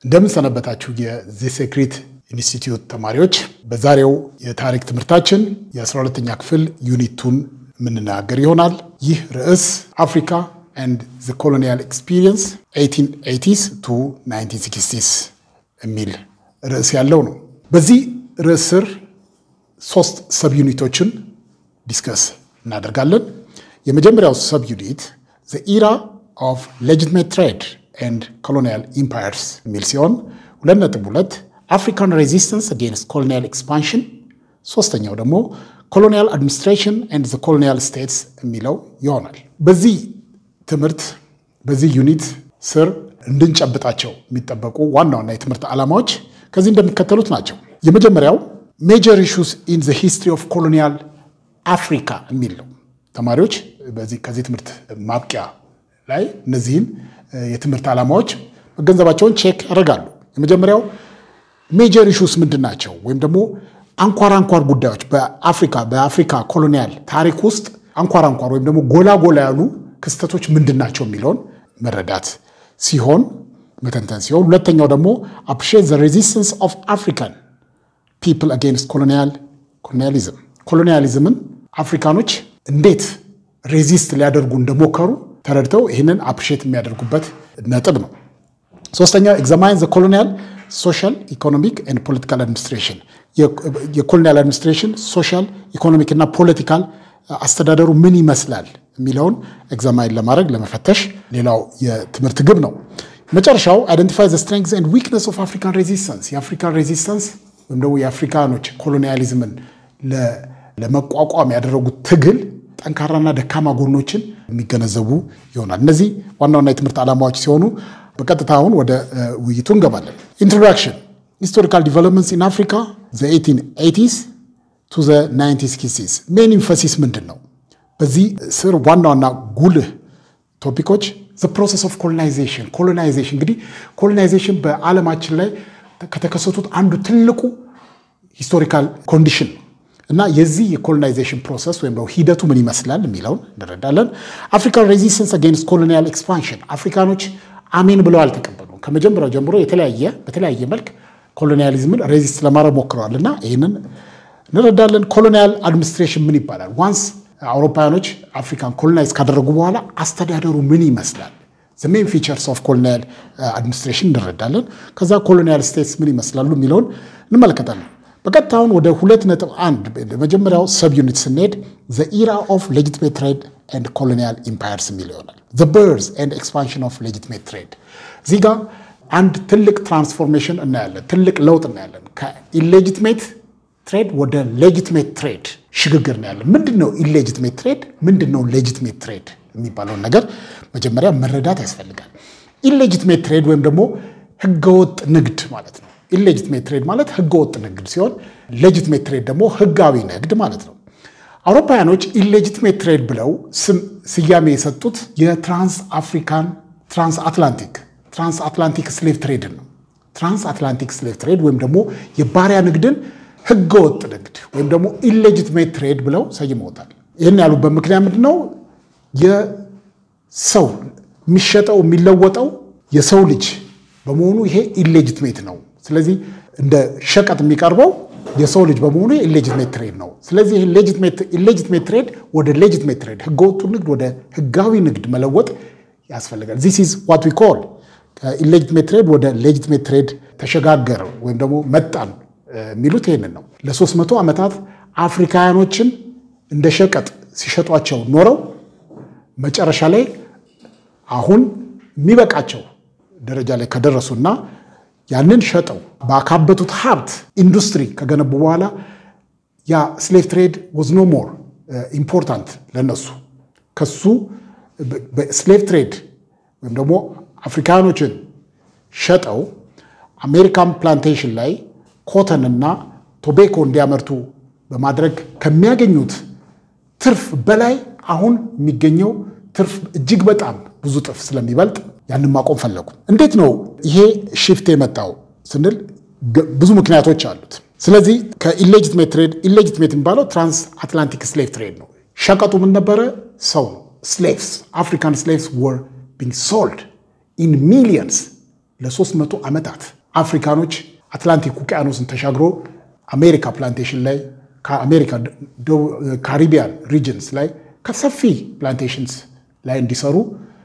እንደምን ሰነበታችሁ የዚ ሴክሬት ኢንስቲትዩት ተማሪዎች። በዛሬው የታሪክ ትምህርታችን የ12ኛ ክፍል ዩኒቱን የምንናገር ይሆናል። ይህ ርዕስ አፍሪካ ኤንድ ዘ ኮሎኒያል ኤክስፒሪየንስ 1880ስ ቱ 1960ስ የሚል ርዕስ ያለው ነው። በዚህ ርዕስ ስር ሶስት ሰብ ዩኒቶችን ዲስከስ እናደርጋለን። የመጀመሪያው ሰብ ዩኒት ዘ ኢራ ኦፍ ሌጂትሜት ትሬድ ኤንድ ኮሎኒያል ኢምፓየርስ የሚል ሲሆን ሁለት ነጥብ ሁለት አፍሪካን ሬዚስተንስ አጌንስት ኮሎኒያል ኤክስፓንሽን፣ ሶስተኛው ደግሞ ኮሎኒያል አድሚኒስትሬሽን ኤንድ ዘ ኮሎኒያል ስቴትስ የሚለው ይሆናል። በዚህ ትምህርት በዚህ ዩኒት ስር እንድንጨብጣቸው የሚጠበቁ ዋና ዋና የትምህርት ዓላማዎች ከዚህ እንደሚከተሉት ናቸው። የመጀመሪያው ሜጀር ኢሹስ ኢን ዘ ሂስትሪ ኦፍ ኮሎኒያል አፍሪካ የሚል ነው። ተማሪዎች በዚህ ከዚህ ትምህርት ማብቂያ ላይ እነዚህን የትምህርት ዓላማዎች መገንዘባቸውን ቼክ ያደርጋሉ። የመጀመሪያው ሜጀር ኢሹስ ምንድን ናቸው? ወይም ደግሞ አንኳር አንኳር ጉዳዮች በአፍሪካ በአፍሪካ ኮሎኒያል ታሪክ ውስጥ አንኳር አንኳር ወይም ደግሞ ጎላ ጎላ ያሉ ክስተቶች ምንድን ናቸው የሚለውን መረዳት ሲሆን መተንተን ሲሆን፣ ሁለተኛው ደግሞ አፕሪሺየት ዘ ሬዚስተንስ ኦፍ አፍሪካን ፒፕል አጌንስት ኮሎኒያል ኮሎኒያሊዝም ኮሎኒያሊዝምን አፍሪካኖች እንዴት ሬዚስት ሊያደርጉ እንደሞከሩ ተረድተው ይህንን አፕሪሼት የሚያደርጉበት ነጥብ ነው። ሶስተኛው ኤግዛማይን ዘ ኮሎኒያል ሶሻል ኢኮኖሚክ ኤንድ ፖለቲካል አድሚኒስትሬሽን የኮሎኒያል አድሚኒስትሬሽን ሶሻል ኢኮኖሚክ እና ፖለቲካል አስተዳደሩ ምን ይመስላል የሚለውን ኤግዛማይን ለማድረግ ለመፈተሽ ሌላው የትምህርት ግብ ነው። መጨረሻው አይደንቲፋይ ዘ ስትሬንግዝ ኤንድ ዊክነስ ኦፍ አፍሪካን ሬዚስተንስ የአፍሪካን ሬዚስተንስ ወይም ደግሞ የአፍሪካኖች ኮሎኒያሊዝምን ለመቋቋም ያደረጉት ትግል ጠንካራና ደካማ ጎኖችን የሚገነዘቡ ይሆናል። እነዚህ ዋና ዋና የትምህርት ዓላማዎች ሲሆኑ በቀጥታ አሁን ወደ ውይይቱ እንገባለን። ኢንትሮዳክሽን ሂስቶሪካል ዲቨሎፕመንትስ ኢን አፍሪካ ዘ 1880ስ ቱ ዘ 1960ስ ሜን ኢንፈሲስ ምንድን ነው? በዚህ ስር ዋና ዋና ጉልህ ቶፒኮች ዘ ፕሮሰስ ኦፍ ኮሎናይዜሽን ኮሎናይዜሽን እንግዲህ ኮሎናይዜሽን በዓለማችን ላይ ከተከሰቱት አንዱ ትልቁ ሂስቶሪካል ኮንዲሽን ነው እና የዚህ የኮሎናይዜሽን ፕሮሰስ ወይም ደግሞ ሂደቱ ምን ይመስላል የሚለውን እንረዳለን። አፍሪካን ሬዚስተንስ አጌንስት ኮሎኒያል ኤክስፓንሽን አፍሪካኖች አሜን ብለው አልተቀበሉም። ከመጀመሪያው ጀምሮ የተለያየ በተለያየ መልክ ኮሎኒያሊዝምን ሬዚስት ለማድረግ ሞክረዋል እና ይህንን እንረዳለን። ኮሎኒያል አድሚኒስትሬሽን ምን ይባላል? ዋንስ አውሮፓውያኖች አፍሪካን ኮሎናይዝ ካደረጉ በኋላ አስተዳደሩ ምን ይመስላል? ዘ ሜን ፊቸርስ ኦፍ ኮሎኒያል አድሚኒስትሬሽን እንረዳለን። ከዛ ኮሎኒያል ስቴትስ ምን ይመስላሉ የሚለውን እንመለከታለን። በቀጥታውን ወደ ሁለት ነጥብ አንድ መጀመሪያው ሰብ ዩኒት ስንሄድ ዘ ኢራ ኦፍ ሌጂትሜት ትሬድ ኤንድ ኮሎኒያል ኢምፓየርስ የሚል ይሆናል። ዘ በርዝ ኤንድ ኤክስፓንሽን ኦፍ ሌጂትሜት ትሬድ እዚህ ጋር አንድ ትልቅ ትራንስፎርሜሽን እናያለን፣ ትልቅ ለውጥ እናያለን። ከኢሌጂትሜት ትሬድ ወደ ሌጂትሜት ትሬድ ሽግግር እናያለን። ምንድን ነው ኢሌጂትሜት ትሬድ? ምንድን ነው ሌጂትሜት ትሬድ የሚባለውን ነገር መጀመሪያ መረዳት ያስፈልጋል። ኢሌጂትሜት ትሬድ ወይም ደግሞ ህገወጥ ንግድ ማለት ነው። ኢሌጂትሜት ትሬድ ማለት ህገወጥ ንግድ ሲሆን ሌጂትሜት ትሬድ ደግሞ ህጋዊ ንግድ ማለት ነው። አውሮፓውያኖች ኢሌጂትሜት ትሬድ ብለው ስያሜ የሰጡት የትራንስ አፍሪካን ትራንስ አትላንቲክ ትራንስ አትላንቲክ ስሌቭ ትሬድን ነው። ትራንስ አትላንቲክ ስሌቭ ትሬድ ወይም ደግሞ የባሪያ ንግድን ህገወጥ ንግድ ወይም ደግሞ ኢሌጂትሜት ትሬድ ብለው ሰይመውታል። ይህን ያሉበት ምክንያት ምንድን ነው? የሰው የሚሸጠው የሚለወጠው የሰው ልጅ በመሆኑ ይሄ ኢሌጂትሜት ነው። ስለዚህ እንደ ሸቀጥ የሚቀርበው የሰው ልጅ በመሆኑ ኢሌጂትሜት ትሬድ ነው። ስለዚህ ኢሌጂትሜት ትሬድ ወደ ሌጂትሜት ትሬድ ህገወጡ ንግድ ወደ ህጋዊ ንግድ መለወጥ ያስፈልጋል። ዚስ ኢዝ ዋት ዊ ኮል ከኢሌጂትሜት ትሬድ ወደ ሌጂትሜት ትሬድ ተሸጋገር ወይም ደግሞ መጣን የሚሉት ይህንን ነው። ለሶስት መቶ ዓመታት አፍሪካውያኖችን እንደ ሸቀጥ ሲሸጧቸው ኖረው መጨረሻ ላይ አሁን የሚበቃቸው ደረጃ ላይ ከደረሱና ያንን ሸጠው ባካበቱት ሀብት ኢንዱስትሪ ከገነቡ በኋላ ያ ስሌቭ ትሬድ ወዝ ኖ ሞር ኢምፖርታንት ለነሱ ከሱ በስሌቭ ትሬድ ወይም ደግሞ አፍሪካኖችን ሸጠው አሜሪካን ፕላንቴሽን ላይ ኮተንና ቶቤኮ እንዲያመርቱ በማድረግ ከሚያገኙት ትርፍ በላይ አሁን የሚገኘው ትርፍ እጅግ በጣም ብዙ ጥፍ ስለሚበልጥ ያንን ማቆም ፈለጉ። እንዴት ነው ይሄ ሽፍት የመጣው ስንል ብዙ ምክንያቶች አሉት። ስለዚህ ከኢሌጂትሜት ትሬድ ኢሌጂትሜት የሚባለው ትራንስ አትላንቲክ ስሌቭ ትሬድ ነው። ሸቀጡ ምን ነበረ? ሰው ነው። ስሌቭስ አፍሪካን ስሌቭስ ወር ቢንግ ሶልድ ኢን ሚሊየንስ ለሶስት መቶ ዓመታት አፍሪካኖች አትላንቲክ ውቅያኖስን ተሻግሮ አሜሪካ ፕላንቴሽን ላይ ከአሜሪካ ካሪቢያን ሪጅንስ ላይ ከሰፊ ፕላንቴሽንስ ላይ እንዲሰሩ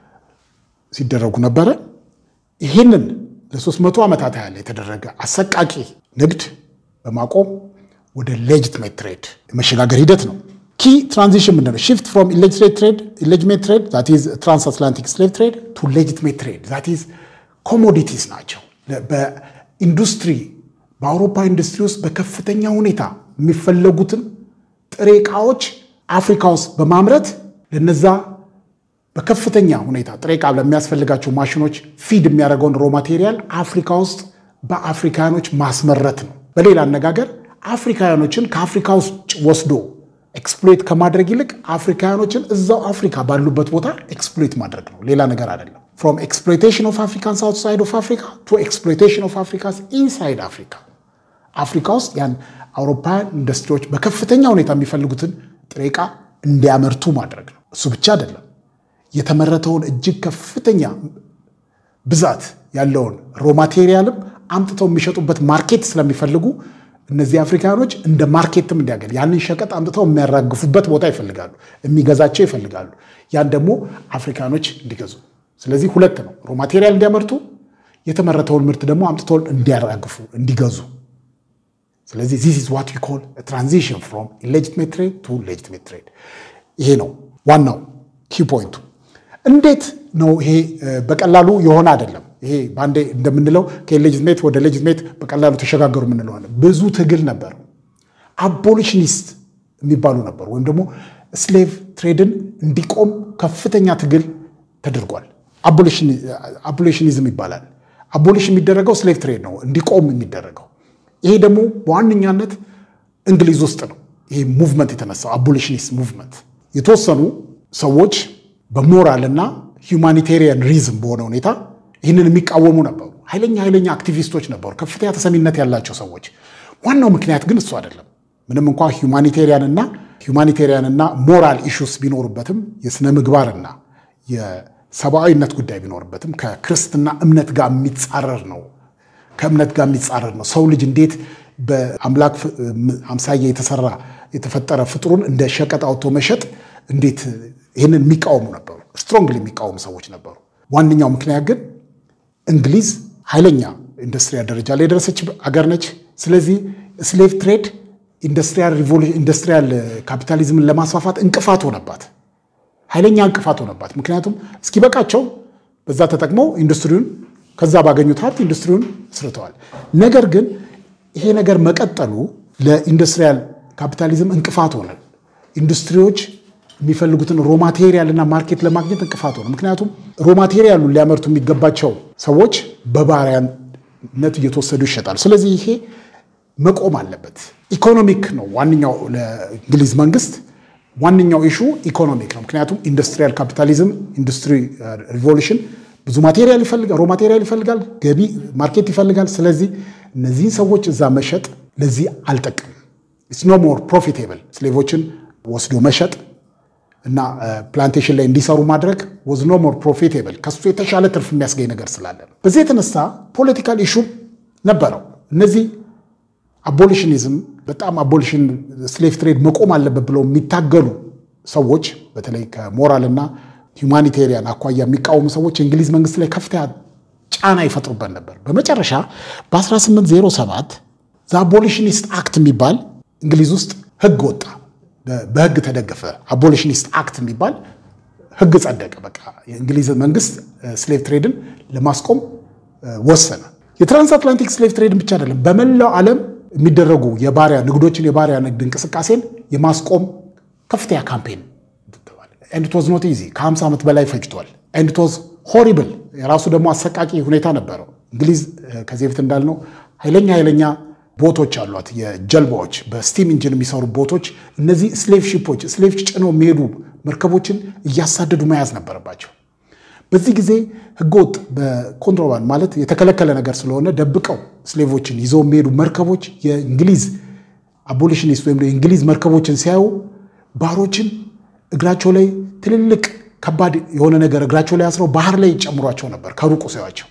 ሲደረጉ ነበረ። ይህንን ለሶስት መቶ ዓመታት ያህል የተደረገ አሰቃቂ ንግድ በማቆም ወደ ሌጅትሜት ትሬድ የመሸጋገር ሂደት ነው። ኪ ትራንዚሽን ምንድን ነው? ሽፍት ፍሮም ኢሌጅትሜት ትሬድ ኢሌጅትሜት ትሬድ ዛት ኢዝ ትራንስ አትላንቲክ ስሌቭ ትሬድ ቱ ሌጅትሜት ትሬድ ዛት ኢዝ ኮሞዲቲስ ናቸው። በኢንዱስትሪ በአውሮፓ ኢንዱስትሪ ውስጥ በከፍተኛ ሁኔታ የሚፈለጉትን ጥሬ ዕቃዎች አፍሪካ ውስጥ በማምረት ለነዛ በከፍተኛ ሁኔታ ጥሬ ዕቃ ለሚያስፈልጋቸው ማሽኖች ፊድ የሚያደርገውን ሮ ማቴሪያል አፍሪካ ውስጥ በአፍሪካውያኖች ማስመረት ነው። በሌላ አነጋገር አፍሪካውያኖችን ከአፍሪካ ውስጥ ወስዶ ኤክስፕሎይት ከማድረግ ይልቅ አፍሪካውያኖችን እዛው አፍሪካ ባሉበት ቦታ ኤክስፕሎይት ማድረግ ነው። ሌላ ነገር አይደለም። ፍሮም ኤክስፕሎይቴሽን ኦፍ አፍሪካንስ አውትሳይድ ኦፍ አፍሪካ ቱ ኤክስፕሎይቴሽን ኦፍ አፍሪካንስ ኢንሳይድ አፍሪካ አፍሪካ ውስጥ ያን አውሮፓውያን ኢንዱስትሪዎች በከፍተኛ ሁኔታ የሚፈልጉትን ጥሬ ዕቃ እንዲያመርቱ ማድረግ ነው። እሱ ብቻ አይደለም። የተመረተውን እጅግ ከፍተኛ ብዛት ያለውን ሮ ማቴሪያልም አምጥተው የሚሸጡበት ማርኬት ስለሚፈልጉ እነዚህ አፍሪካኖች እንደ ማርኬትም እንዲያገል ያንን ሸቀጥ አምጥተው የሚያራግፉበት ቦታ ይፈልጋሉ፣ የሚገዛቸው ይፈልጋሉ። ያን ደግሞ አፍሪካኖች እንዲገዙ። ስለዚህ ሁለት ነው፣ ሮ ማቴሪያል እንዲያመርቱ፣ የተመረተውን ምርት ደግሞ አምጥተው እንዲያራግፉ፣ እንዲገዙ። ስለዚህ ዚስ ኢዝ ዋት ዊ ኮል ትራንዚሽን ፍሮም ኢሌጂትሜት ትሬድ ቱ ሌጂትሜት ትሬድ። ይሄ ነው ዋናው ኪ ፖይንቱ። እንዴት ነው ይሄ? በቀላሉ የሆነ አይደለም። ይሄ በአንዴ እንደምንለው ከሌጅትሜት ወደ ሌጅትሜት በቀላሉ ተሸጋገሩ የምንለዋለን። ብዙ ትግል ነበር። አቦሊሽኒስት የሚባሉ ነበሩ፣ ወይም ደግሞ ስሌቭ ትሬድን እንዲቆም ከፍተኛ ትግል ተደርጓል። አቦሊሽኒዝም ይባላል። አቦሊሽን የሚደረገው ስሌቭ ትሬድ ነው እንዲቆም የሚደረገው። ይሄ ደግሞ በዋነኛነት እንግሊዝ ውስጥ ነው ይሄ ሙቭመንት የተነሳው አቦሊሽኒስት ሙቭመንት። የተወሰኑ ሰዎች በሞራል እና ሁማኒቴሪያን ሪዝም በሆነ ሁኔታ ይህንን የሚቃወሙ ነበሩ። ኃይለኛ ኃይለኛ አክቲቪስቶች ነበሩ፣ ከፍተኛ ተሰሚነት ያላቸው ሰዎች። ዋናው ምክንያት ግን እሱ አይደለም። ምንም እንኳ ሁማኒቴሪያንና ሁማኒቴሪያንና ሞራል ኢሹስ ቢኖሩበትም የሥነ ምግባርና የሰብአዊነት ጉዳይ ቢኖርበትም ከክርስትና እምነት ጋር የሚጻረር ነው። ከእምነት ጋር የሚጻረር ነው። ሰው ልጅ እንዴት በአምላክ አምሳያ የተሰራ የተፈጠረ ፍጡሩን እንደ ሸቀጥ አውጥቶ መሸጥ እንዴት ይህንን የሚቃወሙ ነበሩ። ስትሮንግሊ የሚቃወሙ ሰዎች ነበሩ። ዋነኛው ምክንያት ግን እንግሊዝ ኃይለኛ ኢንዱስትሪያል ደረጃ ላይ የደረሰች አገር ነች። ስለዚህ ስሌቭ ትሬድ ኢንዱስትሪያል ካፒታሊዝምን ለማስፋፋት እንቅፋት ሆነባት፣ ኃይለኛ እንቅፋት ሆነባት። ምክንያቱም እስኪበቃቸው በዛ ተጠቅመው ኢንዱስትሪውን ከዛ ባገኙት ሀብት ኢንዱስትሪውን ስርተዋል። ነገር ግን ይሄ ነገር መቀጠሉ ለኢንዱስትሪያል ካፒታሊዝም እንቅፋት ሆነ። ኢንዱስትሪዎች የሚፈልጉትን ሮማቴሪያል እና ማርኬት ለማግኘት እንቅፋት ሆነ። ምክንያቱም ሮማቴሪያሉን ሊያመርቱ የሚገባቸው ሰዎች በባሪያነት እየተወሰዱ ይሸጣሉ። ስለዚህ ይሄ መቆም አለበት። ኢኮኖሚክ ነው ዋነኛው ለእንግሊዝ መንግስት ዋነኛው ኢሹ ኢኮኖሚክ ነው። ምክንያቱም ኢንዱስትሪያል ካፒታሊዝም ኢንዱስትሪ ሪቮሉሽን ብዙ ማቴሪያል ይፈልጋል፣ ሮ ማቴሪያል ይፈልጋል፣ ገቢ ማርኬት ይፈልጋል። ስለዚህ እነዚህን ሰዎች እዛ መሸጥ ለዚህ አልጠቅም። ኢትስ ኖ ሞር ፕሮፊቴብል ስሌቮችን ወስዶ መሸጥ እና ፕላንቴሽን ላይ እንዲሰሩ ማድረግ ወዝ ኖ ሞር ፕሮፊቴብል ከሱ የተሻለ ትርፍ የሚያስገኝ ነገር ስላለ ነው። በዚህ የተነሳ ፖለቲካል ኢሹ ነበረው። እነዚህ አቦሊሽኒዝም በጣም አቦሊሽን ስሌቭ ትሬድ መቆም አለበት ብለው የሚታገሉ ሰዎች በተለይ ከሞራልና ሁማኒቴሪያን አኳያ የሚቃወሙ ሰዎች የእንግሊዝ መንግስት ላይ ከፍተኛ ጫና ይፈጥሩበት ነበር። በመጨረሻ በ1807 ዘ አቦሊሽኒስት አክት የሚባል እንግሊዝ ውስጥ ህግ ወጣ። በህግ ተደገፈ። አቦሊሽኒስት አክት የሚባል ህግ ጸደቀ። በቃ የእንግሊዝ መንግስት ስሌቭ ትሬድን ለማስቆም ወሰነ። የትራንስአትላንቲክ ስሌቭ ትሬድን ብቻ አይደለም፣ በመላው ዓለም የሚደረጉ የባሪያ ንግዶችን የባሪያ ንግድ እንቅስቃሴን የማስቆም ከፍተኛ ካምፔን ኤንድ ኢት ዋዝ ኖት ኢዚ ከ50 ዓመት በላይ ፈጅቷል። ኤንድ ኢት ዋዝ ሆሪብል የራሱ ደግሞ አሰቃቂ ሁኔታ ነበረው። እንግሊዝ ከዚህ በፊት እንዳልነው ኃይለኛ ኃይለኛ ቦቶች አሏት፣ የጀልባዎች በስቲም ኢንጂን የሚሰሩ ቦቶች። እነዚህ ስሌቭ ሺፖች ስሌቭ ጭነው የሚሄዱ መርከቦችን እያሳደዱ መያዝ ነበረባቸው። በዚህ ጊዜ ህገወጥ በኮንትሮባንድ ማለት የተከለከለ ነገር ስለሆነ ደብቀው ስሌቮችን ይዘው የሚሄዱ መርከቦች የእንግሊዝ አቦሊሽኒስት ወይም የእንግሊዝ መርከቦችን ሲያዩ ባሮችን እግራቸው ላይ ትልልቅ ከባድ የሆነ ነገር እግራቸው ላይ አስረው ባህር ላይ ይጨምሯቸው ነበር ከሩቁ ሲያዩዋቸው።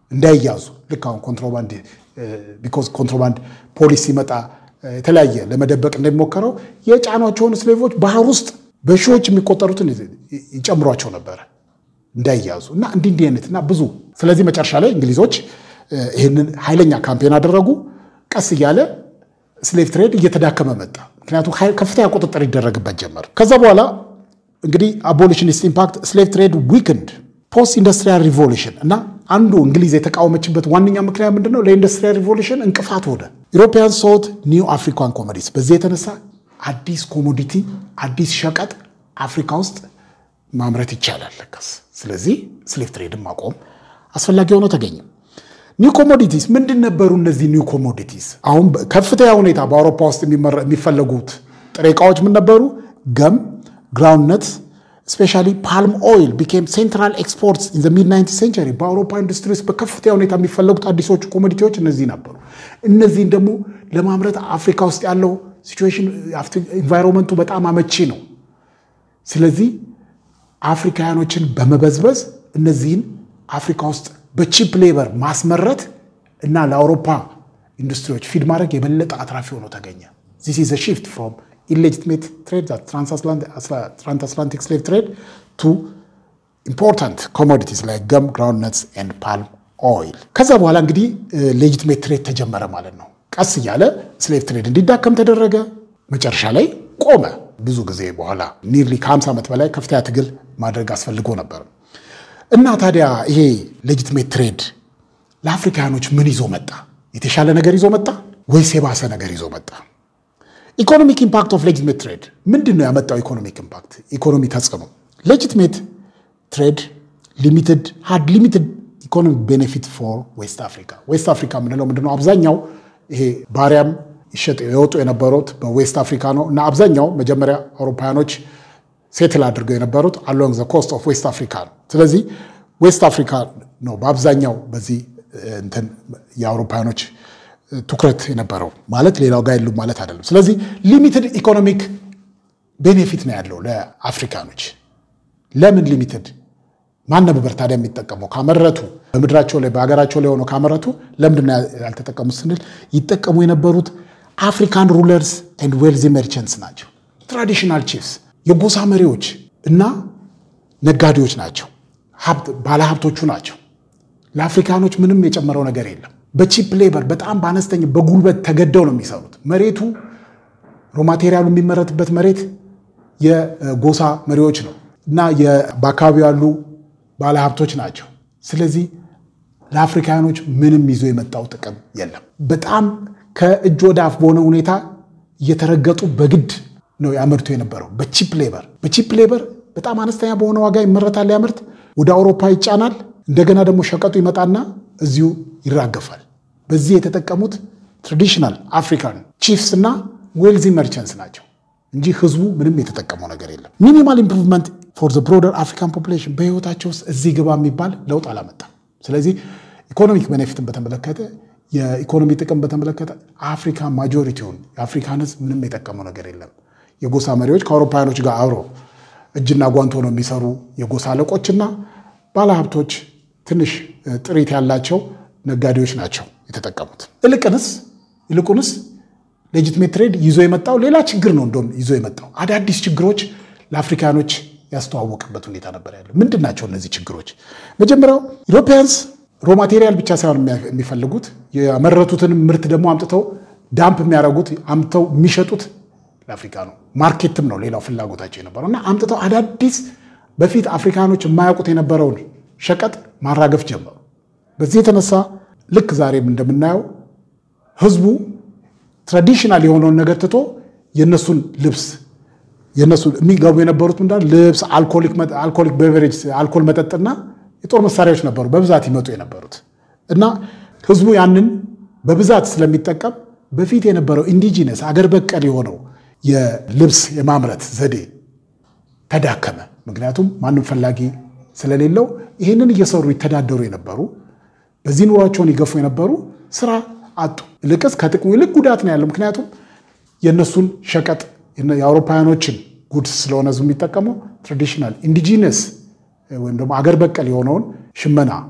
እንዳይያዙ ልክ አሁን ኮንትሮባንድ ቢኮዝ ኮንትሮባንድ ፖሊስ ሲመጣ የተለያየ ለመደበቅ እንደሚሞከረው የጫኗቸውን ስሌቮች ባህር ውስጥ በሺዎች የሚቆጠሩትን ይጨምሯቸው ነበረ እንዳይያዙ እና እንዲህ እንዲህ አይነት እና ብዙ ስለዚህ መጨረሻ ላይ እንግሊዞች ይህንን ኃይለኛ ካምፔን አደረጉ። ቀስ እያለ ስሌቭ ትሬድ እየተዳከመ መጣ። ምክንያቱም ከፍተኛ ቁጥጥር ይደረግበት ጀመር። ከዛ በኋላ እንግዲህ አቦሊሽኒስት ኢምፓክት ስሌቭ ትሬድ ዊክንድ ፖስት ኢንዱስትሪያል ሪቮሉሽን እና አንዱ እንግሊዝ የተቃወመችበት ዋነኛ ምክንያት ምንድነው? ለኢንዱስትሪያል ሪቮሉሽን እንቅፋት ሆነ። ኢሮፒያን ሶት ኒው አፍሪካን ኮሞዲቲስ። በዚህ የተነሳ አዲስ ኮሞዲቲ አዲስ ሸቀጥ አፍሪካ ውስጥ ማምረት ይቻላል ለካስ። ስለዚህ ስሌቭ ትሬድን ማቆም አስፈላጊ ሆኖ ተገኘ። ኒው ኮሞዲቲስ ምንድን ነበሩ? እነዚህ ኒው ኮሞዲቲስ አሁን ከፍተኛ ሁኔታ በአውሮፓ ውስጥ የሚፈለጉት ጥሬ ዕቃዎች ምን ነበሩ? ገም፣ ግራውንድነት ስፔሻሊ ፓልም ኦይል ቢኬም ሴንትራል ኤክስፖርትስ ኢን ሚድ ናይንቲዝ ሴንቸሪ። በአውሮፓ ኢንዱስትሪ ውስጥ በከፍተኛ ሁኔታ የሚፈለጉት አዲሶቹ ኮሞዲቲዎች እነዚህ ነበሩ። እነዚህን ደግሞ ለማምረት አፍሪካ ውስጥ ያለው ሲቹዌሽን ኢንቫይሮንመንቱ በጣም አመቺ ነው። ስለዚህ አፍሪካውያኖችን በመበዝበዝ እነዚህን አፍሪካ ውስጥ በቺፕ ሌበር ማስመረት እና ለአውሮፓ ኢንዱስትሪዎች ፊድ ማድረግ የበለጠ አትራፊ ሆኖ ተገኘ። ዚስ ኢዝ ሺፍት ፍሮም ኢሌጂትሜት ትሬድ ትራንስአትላንቲክ ስሌቭ ትሬድ ቱ ኢምፖርታንት ኮሞዲቲስ ላይ ገም ግራውንድነትስ ኤንድ ፓልም ኦይል። ከዛ በኋላ እንግዲህ ሌጂትሜት ትሬድ ተጀመረ ማለት ነው። ቀስ እያለ ስሌቭ ትሬድ እንዲዳከም ተደረገ። መጨረሻ ላይ ቆመ። ብዙ ጊዜ በኋላ ኒርሊ ከ50 ዓመት በላይ ከፍተኛ ትግል ማድረግ አስፈልጎ ነበር። እና ታዲያ ይሄ ሌጂትሜት ትሬድ ለአፍሪካውያኖች ምን ይዞ መጣ? የተሻለ ነገር ይዞ መጣ ወይስ የባሰ ነገር ይዞ መጣ? ኢኮኖሚክ ኢምፓክት ኦፍ ሌጂትሜት ትሬድ ምንድን ነው ያመጣው? ኢኮኖሚክ ኢምፓክት ኢኮኖሚ ተጽዕኖ ሌጂትሜት ትሬድ ሊሚትድ ሃድ ሊሚትድ ኢኮኖሚክ ቤኔፊት ፎር ዌስት አፍሪካ። ዌስት አፍሪካ የምንለው ምንድነው? አብዛኛው ይሄ ባሪያም ይሸጥ የወጡ የነበሩት በዌስት አፍሪካ ነው እና አብዛኛው መጀመሪያ አውሮፓውያኖች ሴትል አድርገው የነበሩት አሎንግ ዘ ኮስት ኦፍ ዌስት አፍሪካ ነው። ስለዚህ ዌስት አፍሪካ ነው በአብዛኛው በዚህ እንትን የአውሮፓውያኖች ትኩረት የነበረው ማለት ሌላው ጋር የሉም ማለት አይደለም። ስለዚህ ሊሚትድ ኢኮኖሚክ ቤኔፊት ነው ያለው ለአፍሪካኖች። ለምን ሊሚትድ? ማን ነበር ታዲያ የሚጠቀመው? ካመረቱ በምድራቸው ላይ በሀገራቸው ላይ ሆነው ካመረቱ ለምንድን ነው ያልተጠቀሙት ስንል ይጠቀሙ የነበሩት አፍሪካን ሩለርስ ኤንድ ዌልዚ መርቸንትስ ናቸው። ትራዲሽናል ቺፍስ የጎሳ መሪዎች እና ነጋዴዎች ናቸው። ባለሀብቶቹ ናቸው። ለአፍሪካኖች ምንም የጨመረው ነገር የለም። በቺፕ ሌበር በጣም በአነስተኛ በጉልበት ተገደው ነው የሚሰሩት። መሬቱ ሮማቴሪያሉ የሚመረትበት መሬት የጎሳ መሪዎች ነው እና በአካባቢው ያሉ ባለሀብቶች ናቸው። ስለዚህ ለአፍሪካኖች ምንም ይዞ የመጣው ጥቅም የለም። በጣም ከእጅ ወደ አፍ በሆነ ሁኔታ እየተረገጡ በግድ ነው ያመርቱ የነበረው በቺፕ ሌበር። በቺፕ ሌበር በጣም አነስተኛ በሆነ ዋጋ ይመረታል ያምርት፣ ወደ አውሮፓ ይጫናል። እንደገና ደግሞ ሸቀጡ ይመጣና እዚሁ ይራገፋል። በዚህ የተጠቀሙት ትራዲሽናል አፍሪካን ቺፍስ እና ዌልዚ መርቸንትስ ናቸው እንጂ ህዝቡ ምንም የተጠቀመው ነገር የለም። ሚኒማል ኢምፕሩቭመንት ፎር ዘ ብሮደር አፍሪካን ፖፑሌሽን በህይወታቸው ውስጥ እዚህ ግባ የሚባል ለውጥ አላመጣም። ስለዚህ ኢኮኖሚክ ቤኔፊትን በተመለከተ የኢኮኖሚ ጥቅም በተመለከተ አፍሪካ ማጆሪቲውን የአፍሪካን ህዝብ ምንም የጠቀመው ነገር የለም። የጎሳ መሪዎች ከአውሮፓውያኖች ጋር አብሮ እጅና ጓንት ሆነው የሚሰሩ የጎሳ አለቆችና ባለሀብቶች ትንሽ ጥሪት ያላቸው ነጋዴዎች ናቸው የተጠቀሙት። ይልቅንስ ይልቁንስ ሌጂትሜት ትሬድ ይዞ የመጣው ሌላ ችግር ነው። እንደውም ይዞ የመጣው አዳዲስ ችግሮች ለአፍሪካኖች ያስተዋወቅበት ሁኔታ ነበር ያለው። ምንድን ናቸው እነዚህ ችግሮች? መጀመሪያው ኢሮፒያንስ ሮ ማቴሪያል ብቻ ሳይሆን የሚፈልጉት ያመረቱትን ምርት ደግሞ አምጥተው ዳምፕ የሚያደርጉት አምጥተው የሚሸጡት ለአፍሪካ ነው። ማርኬትም ነው ሌላው ፍላጎታቸው የነበረው እና አምጥተው አዳዲስ በፊት አፍሪካኖች የማያውቁት የነበረውን ሸቀጥ ማራገፍ ጀመሩ። በዚህ የተነሳ ልክ ዛሬም እንደምናየው ህዝቡ ትራዲሽናል የሆነውን ነገር ትቶ የእነሱን ልብስ የእነሱ የሚገቡ የነበሩት ምንዳ ልብስ፣ አልኮሊክ ቤቨሬጅ፣ አልኮል መጠጥና የጦር መሳሪያዎች ነበሩ በብዛት ይመጡ የነበሩት እና ህዝቡ ያንን በብዛት ስለሚጠቀም በፊት የነበረው ኢንዲጂነስ አገር በቀል የሆነው የልብስ የማምረት ዘዴ ተዳከመ። ምክንያቱም ማንም ፈላጊ ስለሌለው ይህንን እየሰሩ ይተዳደሩ የነበሩ በዚህ ኑሯቸውን ይገፉ የነበሩ ስራ አጡ። ይልቅስ ከጥቅሙ ይልቅ ጉዳት ነው ያለው። ምክንያቱም የእነሱን ሸቀጥ የአውሮፓውያኖችን ጉድስ ስለሆነ ህዝቡ የሚጠቀመው ትራዲሽናል ኢንዲጂነስ ወይም ደግሞ አገር በቀል የሆነውን ሽመና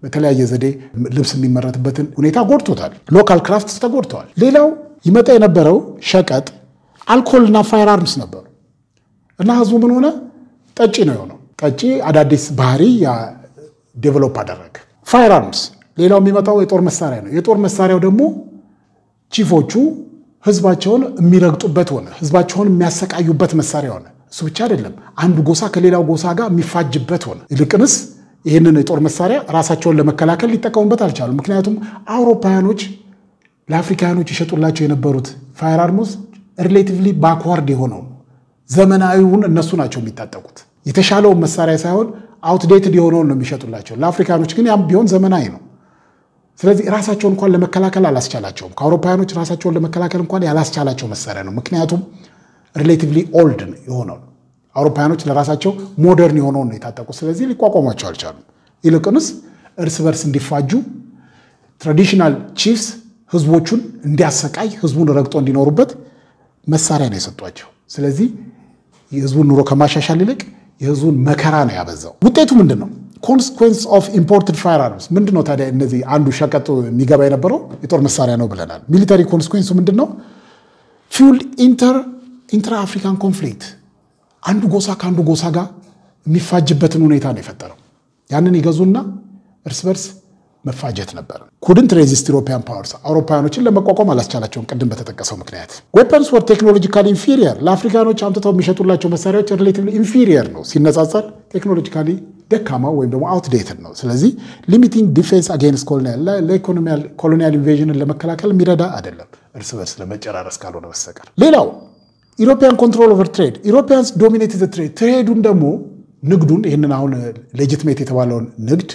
በተለያየ ዘዴ ልብስ የሚመረትበትን ሁኔታ ጎድቶታል። ሎካል ክራፍትስ ተጎድተዋል። ሌላው ይመጣ የነበረው ሸቀጥ አልኮልና ፋየር አርምስ ነበሩ እና ህዝቡ ምን ሆነ? ጠጪ ነው የሆነው። ጠጪ አዳዲስ ባህሪ ዴቨሎፕ አደረገ። ፋየር አርምስ ሌላው የሚመጣው የጦር መሳሪያ ነው። የጦር መሳሪያው ደግሞ ቺፎቹ ህዝባቸውን የሚረግጡበት ሆነ። ህዝባቸውን የሚያሰቃዩበት መሳሪያ ሆነ። እሱ ብቻ አይደለም፣ አንዱ ጎሳ ከሌላው ጎሳ ጋር የሚፋጅበት ሆነ። ይልቅንስ ይህንን የጦር መሳሪያ ራሳቸውን ለመከላከል ሊጠቀሙበት አልቻሉም። ምክንያቱም አውሮፓውያኖች ለአፍሪካውያኖች ይሸጡላቸው የነበሩት ፋየር አርሞስ ሪሌቲቭሊ ባክዋርድ የሆነው ዘመናዊውን እነሱ ናቸው የሚታጠቁት። የተሻለውን መሳሪያ ሳይሆን አውትዴትድ የሆነውን ነው የሚሸጡላቸው። ለአፍሪካኖች ግን ያም ቢሆን ዘመናዊ ነው። ስለዚህ ራሳቸውን እንኳን ለመከላከል አላስቻላቸውም። ከአውሮፓውያኖች ራሳቸውን ለመከላከል እንኳን ያላስቻላቸው መሳሪያ ነው። ምክንያቱም ሪሌቲቭሊ ኦልድ የሆነው አውሮፓውያኖች ለራሳቸው ሞደርን የሆነውን ነው የታጠቁት። ስለዚህ ሊቋቋሟቸው አልቻሉም። ይልቅንስ እርስ በርስ እንዲፋጁ ትራዲሽናል ቺፍስ ህዝቦቹን እንዲያሰቃይ ህዝቡን ረግጦ እንዲኖሩበት መሳሪያ ነው የሰጧቸው። ስለዚህ የህዝቡን ኑሮ ከማሻሻል ይልቅ የህዝቡን መከራ ነው ያበዛው። ውጤቱ ምንድን ነው? ኮንስኮንስ ኦፍ ኢምፖርትድ ፋየር አርምስ ምንድን ነው ታዲያ? እነዚህ አንዱ ሸቀጡ የሚገባ የነበረው የጦር መሳሪያ ነው ብለናል። ሚሊታሪ ኮንስኮንሱ ምንድን ነው? ፊውል ኢንትራ አፍሪካን ኮንፍሊክት አንዱ ጎሳ ከአንዱ ጎሳ ጋር የሚፋጅበትን ሁኔታ ነው የፈጠረው። ያንን ይገዙና እርስ በርስ መፋጀት ነበር። ኩድንት ሬዚስት ኢሮፒያን ፓወርስ አውሮፓውያኖችን ለመቋቋም አላስቻላቸውም። ቅድም በተጠቀሰው ምክንያት ዌፐንስ ወር ቴክኖሎጂካሊ ኢንፊሪየር ለአፍሪካኖች አምጥተው የሚሸጡላቸው መሳሪያዎች ሪሌቲቭሊ ኢንፊሪየር ነው ሲነጻጸር ቴክኖሎጂካሊ ደካማ ወይም ደግሞ አውትዴትድ ነው። ስለዚህ ሊሚቲንግ ዲፌንስ አጌንስት ኮሎኒያል ኮሎኒያል ኢንቬዥንን ለመከላከል የሚረዳ አይደለም፣ እርስ በርስ ለመጨራረስ ካልሆነ በስተቀር። ሌላው ኢሮፒያን ኮንትሮል ኦቨር ትሬድ ኢሮፒያንስ ዶሚኔት ትሬድ ትሬዱን ደግሞ ንግዱን ይህንን አሁን ሌጂትሜት የተባለውን ንግድ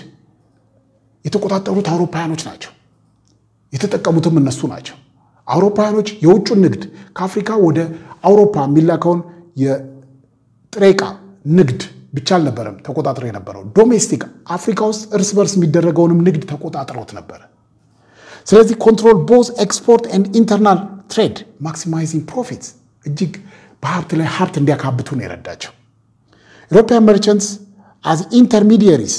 የተቆጣጠሩት አውሮፓውያኖች ናቸው። የተጠቀሙትም እነሱ ናቸው። አውሮፓውያኖች የውጩን ንግድ ከአፍሪካ ወደ አውሮፓ የሚላከውን የጥሬ ዕቃ ንግድ ብቻ አልነበረም ተቆጣጥረው የነበረው ዶሜስቲክ አፍሪካ ውስጥ እርስ በርስ የሚደረገውንም ንግድ ተቆጣጥረውት ነበረ። ስለዚህ ኮንትሮል ቦዝ ኤክስፖርት ኤንድ ኢንተርናል ትሬድ ማክሲማይዚንግ ፕሮፊትስ እጅግ በሀብት ላይ ሀብት እንዲያካብቱ ነው የረዳቸው። ኢሮፒያን መርቸንትስ አዝ ኢንተርሚዲየሪስ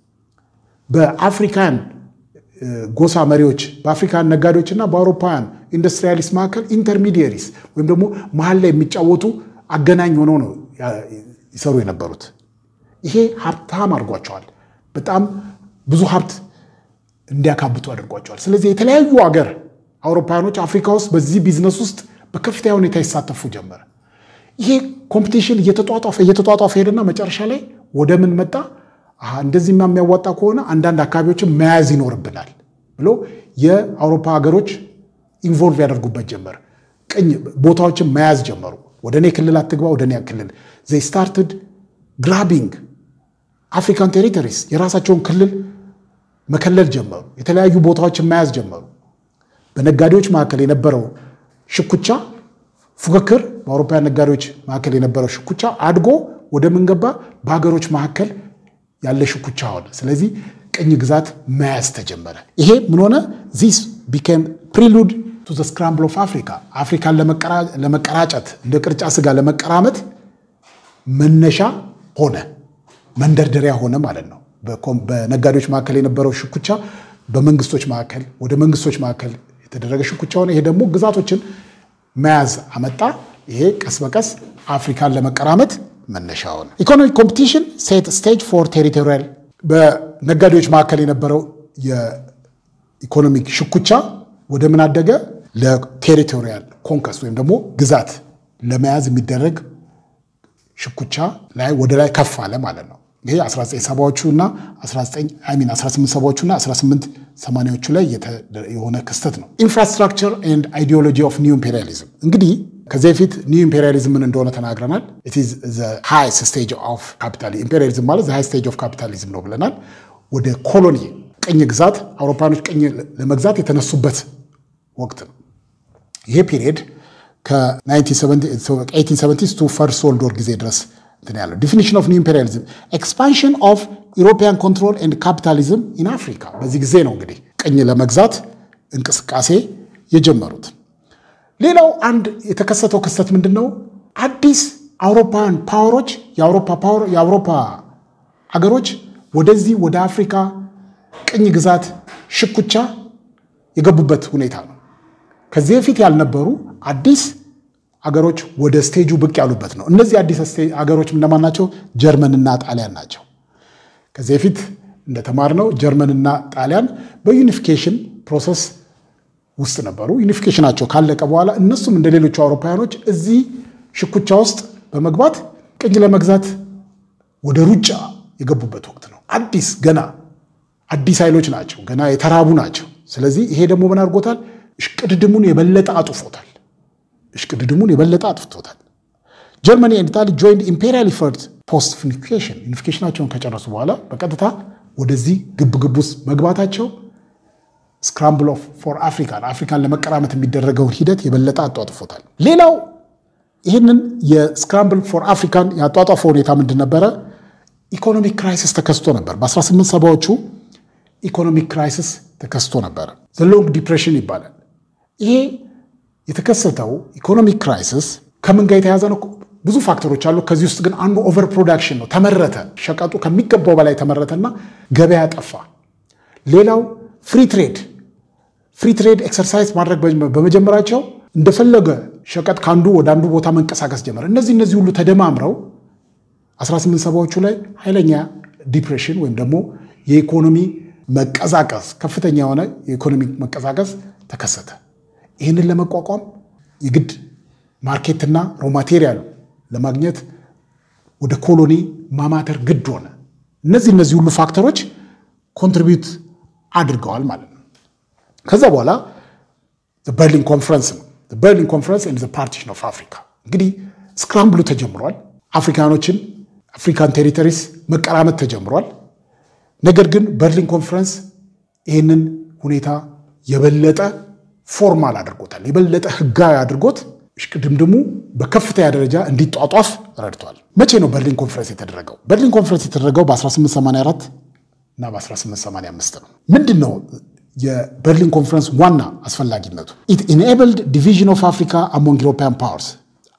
በአፍሪካን ጎሳ መሪዎች በአፍሪካን ነጋዴዎች እና በአውሮፓውያን ኢንዱስትሪያሊስት መካከል ኢንተርሚዲየሪስ ወይም ደግሞ መሀል ላይ የሚጫወቱ አገናኝ ሆነው ነው ይሰሩ የነበሩት። ይሄ ሀብታም አድርጓቸዋል። በጣም ብዙ ሀብት እንዲያካብቱ አድርጓቸዋል። ስለዚህ የተለያዩ አገር አውሮፓውያኖች አፍሪካ ውስጥ በዚህ ቢዝነስ ውስጥ በከፍተኛ ሁኔታ ይሳተፉ ጀመረ። ይሄ ኮምፒቲሽን እየተጧጧፈ እየተጧጧፈ ሄደና መጨረሻ ላይ ወደ ምን መጣ? እንደዚህማ የሚያዋጣ ከሆነ አንዳንድ አካባቢዎችን መያዝ ይኖርብናል ብሎ የአውሮፓ ሀገሮች ኢንቮልቭ ያደርጉበት ጀመር። ቅኝ ቦታዎችን መያዝ ጀመሩ። ወደ እኔ ክልል አትግባ፣ ወደ እኔ ክልል ዘይ ስታርትድ ግራቢንግ አፍሪካን ቴሪቶሪስ የራሳቸውን ክልል መከለል ጀመሩ። የተለያዩ ቦታዎችን መያዝ ጀመሩ። በነጋዴዎች መካከል የነበረው ሽኩቻ ፉክክር፣ በአውሮፓውያን ነጋዴዎች መካከል የነበረው ሽኩቻ አድጎ ወደ ምን ገባ? በሀገሮች መካከል ያለ ሽኩቻ ሆነ። ስለዚህ ቅኝ ግዛት መያዝ ተጀመረ። ይሄ ምን ሆነ? ዚስ ቢኬም ፕሪሉድ ቱ ዘ ስክራምብል ኦፍ አፍሪካ አፍሪካን ለመቀራጨት እንደ ቅርጫ ስጋ ለመቀራመት መነሻ ሆነ፣ መንደርደሪያ ሆነ ማለት ነው። በነጋዴዎች መካከል የነበረው ሽኩቻ በመንግስቶች መካከል ወደ መንግስቶች መካከል የተደረገ ሽኩቻ ሆነ። ይሄ ደግሞ ግዛቶችን መያዝ አመጣ። ይሄ ቀስ በቀስ አፍሪካን ለመቀራመት መነሻ ሆነ። ኢኮኖሚክ ኮምፒቲሽን ሴት ስቴጅ ፎር ቴሪቶሪያል በነጋዴዎች መካከል የነበረው የኢኮኖሚክ ሽኩቻ ወደ ምን አደገ? ለቴሪቶሪያል ኮንከስ ወይም ደግሞ ግዛት ለመያዝ የሚደረግ ሽኩቻ ላይ ወደ ላይ ከፍ አለ ማለት ነው። ይሄ 1970ዎቹ እና 1870ዎቹ እና 1880ዎቹ ላይ የሆነ ክስተት ነው። ኢንፍራስትራክቸር ኤንድ አይዲዮሎጂ ኦፍ ኒው ኢምፔሪያሊዝም እንግዲህ ከዚህ በፊት ኒው ኢምፔሪያሊዝም ምን እንደሆነ ተናግረናል። ሃይስት ስቴጅ ኦፍ ካፒታሊዝም ኢምፔሪያሊዝም ማለት ሃይ ስቴጅ ኦፍ ካፒታሊዝም ነው ብለናል። ወደ ኮሎኒ ቅኝ ግዛት አውሮፓኖች ቅኝ ለመግዛት የተነሱበት ወቅት ነው። ይሄ ፒሪየድ ከ1870 ቱ ፈርስት ወርልድ ወር ጊዜ ድረስ እንትን ያለው ዲፊኒሽን ኦፍ ኒው ኢምፔሪያሊዝም ኤክስፓንሽን ኦፍ ኢሮፒያን ኮንትሮል ኤንድ ካፒታሊዝም ኢን አፍሪካ። በዚህ ጊዜ ነው እንግዲህ ቅኝ ለመግዛት እንቅስቃሴ የጀመሩት። ሌላው አንድ የተከሰተው ክስተት ምንድን ነው? አዲስ አውሮፓውያን ፓወሮች የአውሮፓ ፓወር የአውሮፓ አገሮች ወደዚህ ወደ አፍሪካ ቅኝ ግዛት ሽኩቻ የገቡበት ሁኔታ ነው። ከዚህ በፊት ያልነበሩ አዲስ አገሮች ወደ ስቴጁ ብቅ ያሉበት ነው። እነዚህ አዲስ አገሮች እነማን ናቸው? ጀርመንና ጣሊያን ናቸው። ከዚህ በፊት እንደተማርነው ጀርመንና ጣሊያን በዩኒፊኬሽን ፕሮሰስ ውስጥ ነበሩ። ዩኒፊኬሽናቸው ካለቀ በኋላ እነሱም እንደ ሌሎቹ አውሮፓውያኖች እዚህ ሽኩቻ ውስጥ በመግባት ቅኝ ለመግዛት ወደ ሩጫ የገቡበት ወቅት ነው። አዲስ ገና አዲስ ኃይሎች ናቸው፣ ገና የተራቡ ናቸው። ስለዚህ ይሄ ደግሞ ምን አድርጎታል? እሽቅድድሙን የበለጠ አጡፎታል። እሽቅድድሙን የበለጠ አጥፍቶታል። ጀርመኒ ኤንድ ኢታሊ ጆይንድ ኢምፔሪያል ኢፈርት ፖስት ዩኒፊኬሽን ዩኒፊኬሽናቸውን ከጨረሱ በኋላ በቀጥታ ወደዚህ ግብግብ ውስጥ መግባታቸው ስክራምብል ፎር አፍሪካን አፍሪካን ለመቀራመት የሚደረገውን ሂደት የበለጠ አጧጥፎታል። ሌላው ይህንን የስክራምብል ፎር አፍሪካን ያጧጧፈው ሁኔታ ምንድን ነበረ? ኢኮኖሚክ ክራይሲስ ተከስቶ ነበር። በ18 ሰባዎቹ ኢኮኖሚክ ክራይሲስ ተከስቶ ነበረ። ዘ ሎንግ ዲፕሬሽን ይባላል። ይሄ የተከሰተው ኢኮኖሚክ ክራይሲስ ከምን ጋር የተያዘ ነው? ብዙ ፋክተሮች አሉ። ከዚህ ውስጥ ግን አንዱ ኦቨር ፕሮዳክሽን ነው። ተመረተ፣ ሸቀጡ ከሚገባው በላይ ተመረተና ገበያ ጠፋ። ሌላው ፍሪ ትሬድ ፍሪ ትሬድ ኤክሰርሳይዝ ማድረግ በመጀመራቸው እንደፈለገ ሸቀጥ ከአንዱ ወደ አንዱ ቦታ መንቀሳቀስ ጀመረ። እነዚህ እነዚህ ሁሉ ተደማምረው 18 ሰባዎቹ ላይ ኃይለኛ ዲፕሬሽን ወይም ደግሞ የኢኮኖሚ መቀዛቀዝ ከፍተኛ የሆነ የኢኮኖሚ መቀዛቀዝ ተከሰተ። ይህንን ለመቋቋም የግድ ማርኬትና ሮ ማቴሪያል ለማግኘት ወደ ኮሎኒ ማማተር ግድ ሆነ። እነዚህ እነዚህ ሁሉ ፋክተሮች ኮንትሪቢዩት አድርገዋል ማለት ነው። ከዛ በኋላ በርሊን ኮንፈረንስ ነው። በርሊን ኮንፈረንስ ኤንድ ፓርቲሽን ኦፍ አፍሪካ እንግዲህ ስክራምብሉ ተጀምሯል። አፍሪካኖችን አፍሪካን ቴሪቶሪስ መቀራመት ተጀምሯል። ነገር ግን በርሊን ኮንፈረንስ ይህንን ሁኔታ የበለጠ ፎርማል አድርጎታል። የበለጠ ህጋዊ አድርጎት እሽቅድምድሙ በከፍተኛ ደረጃ እንዲጧጧፍ ረድቷል። መቼ ነው በርሊን ኮንፈረንስ የተደረገው? በርሊን ኮንፈረንስ የተደረገው በ1884 እና በ1885 ነው። ምንድን ነው የበርሊን ኮንፈረንስ ዋና አስፈላጊነቱ? ኢት ኢንኤብልድ ዲቪዥን ኦፍ አፍሪካ አሞንግ ኢሮፒያን ፓወርስ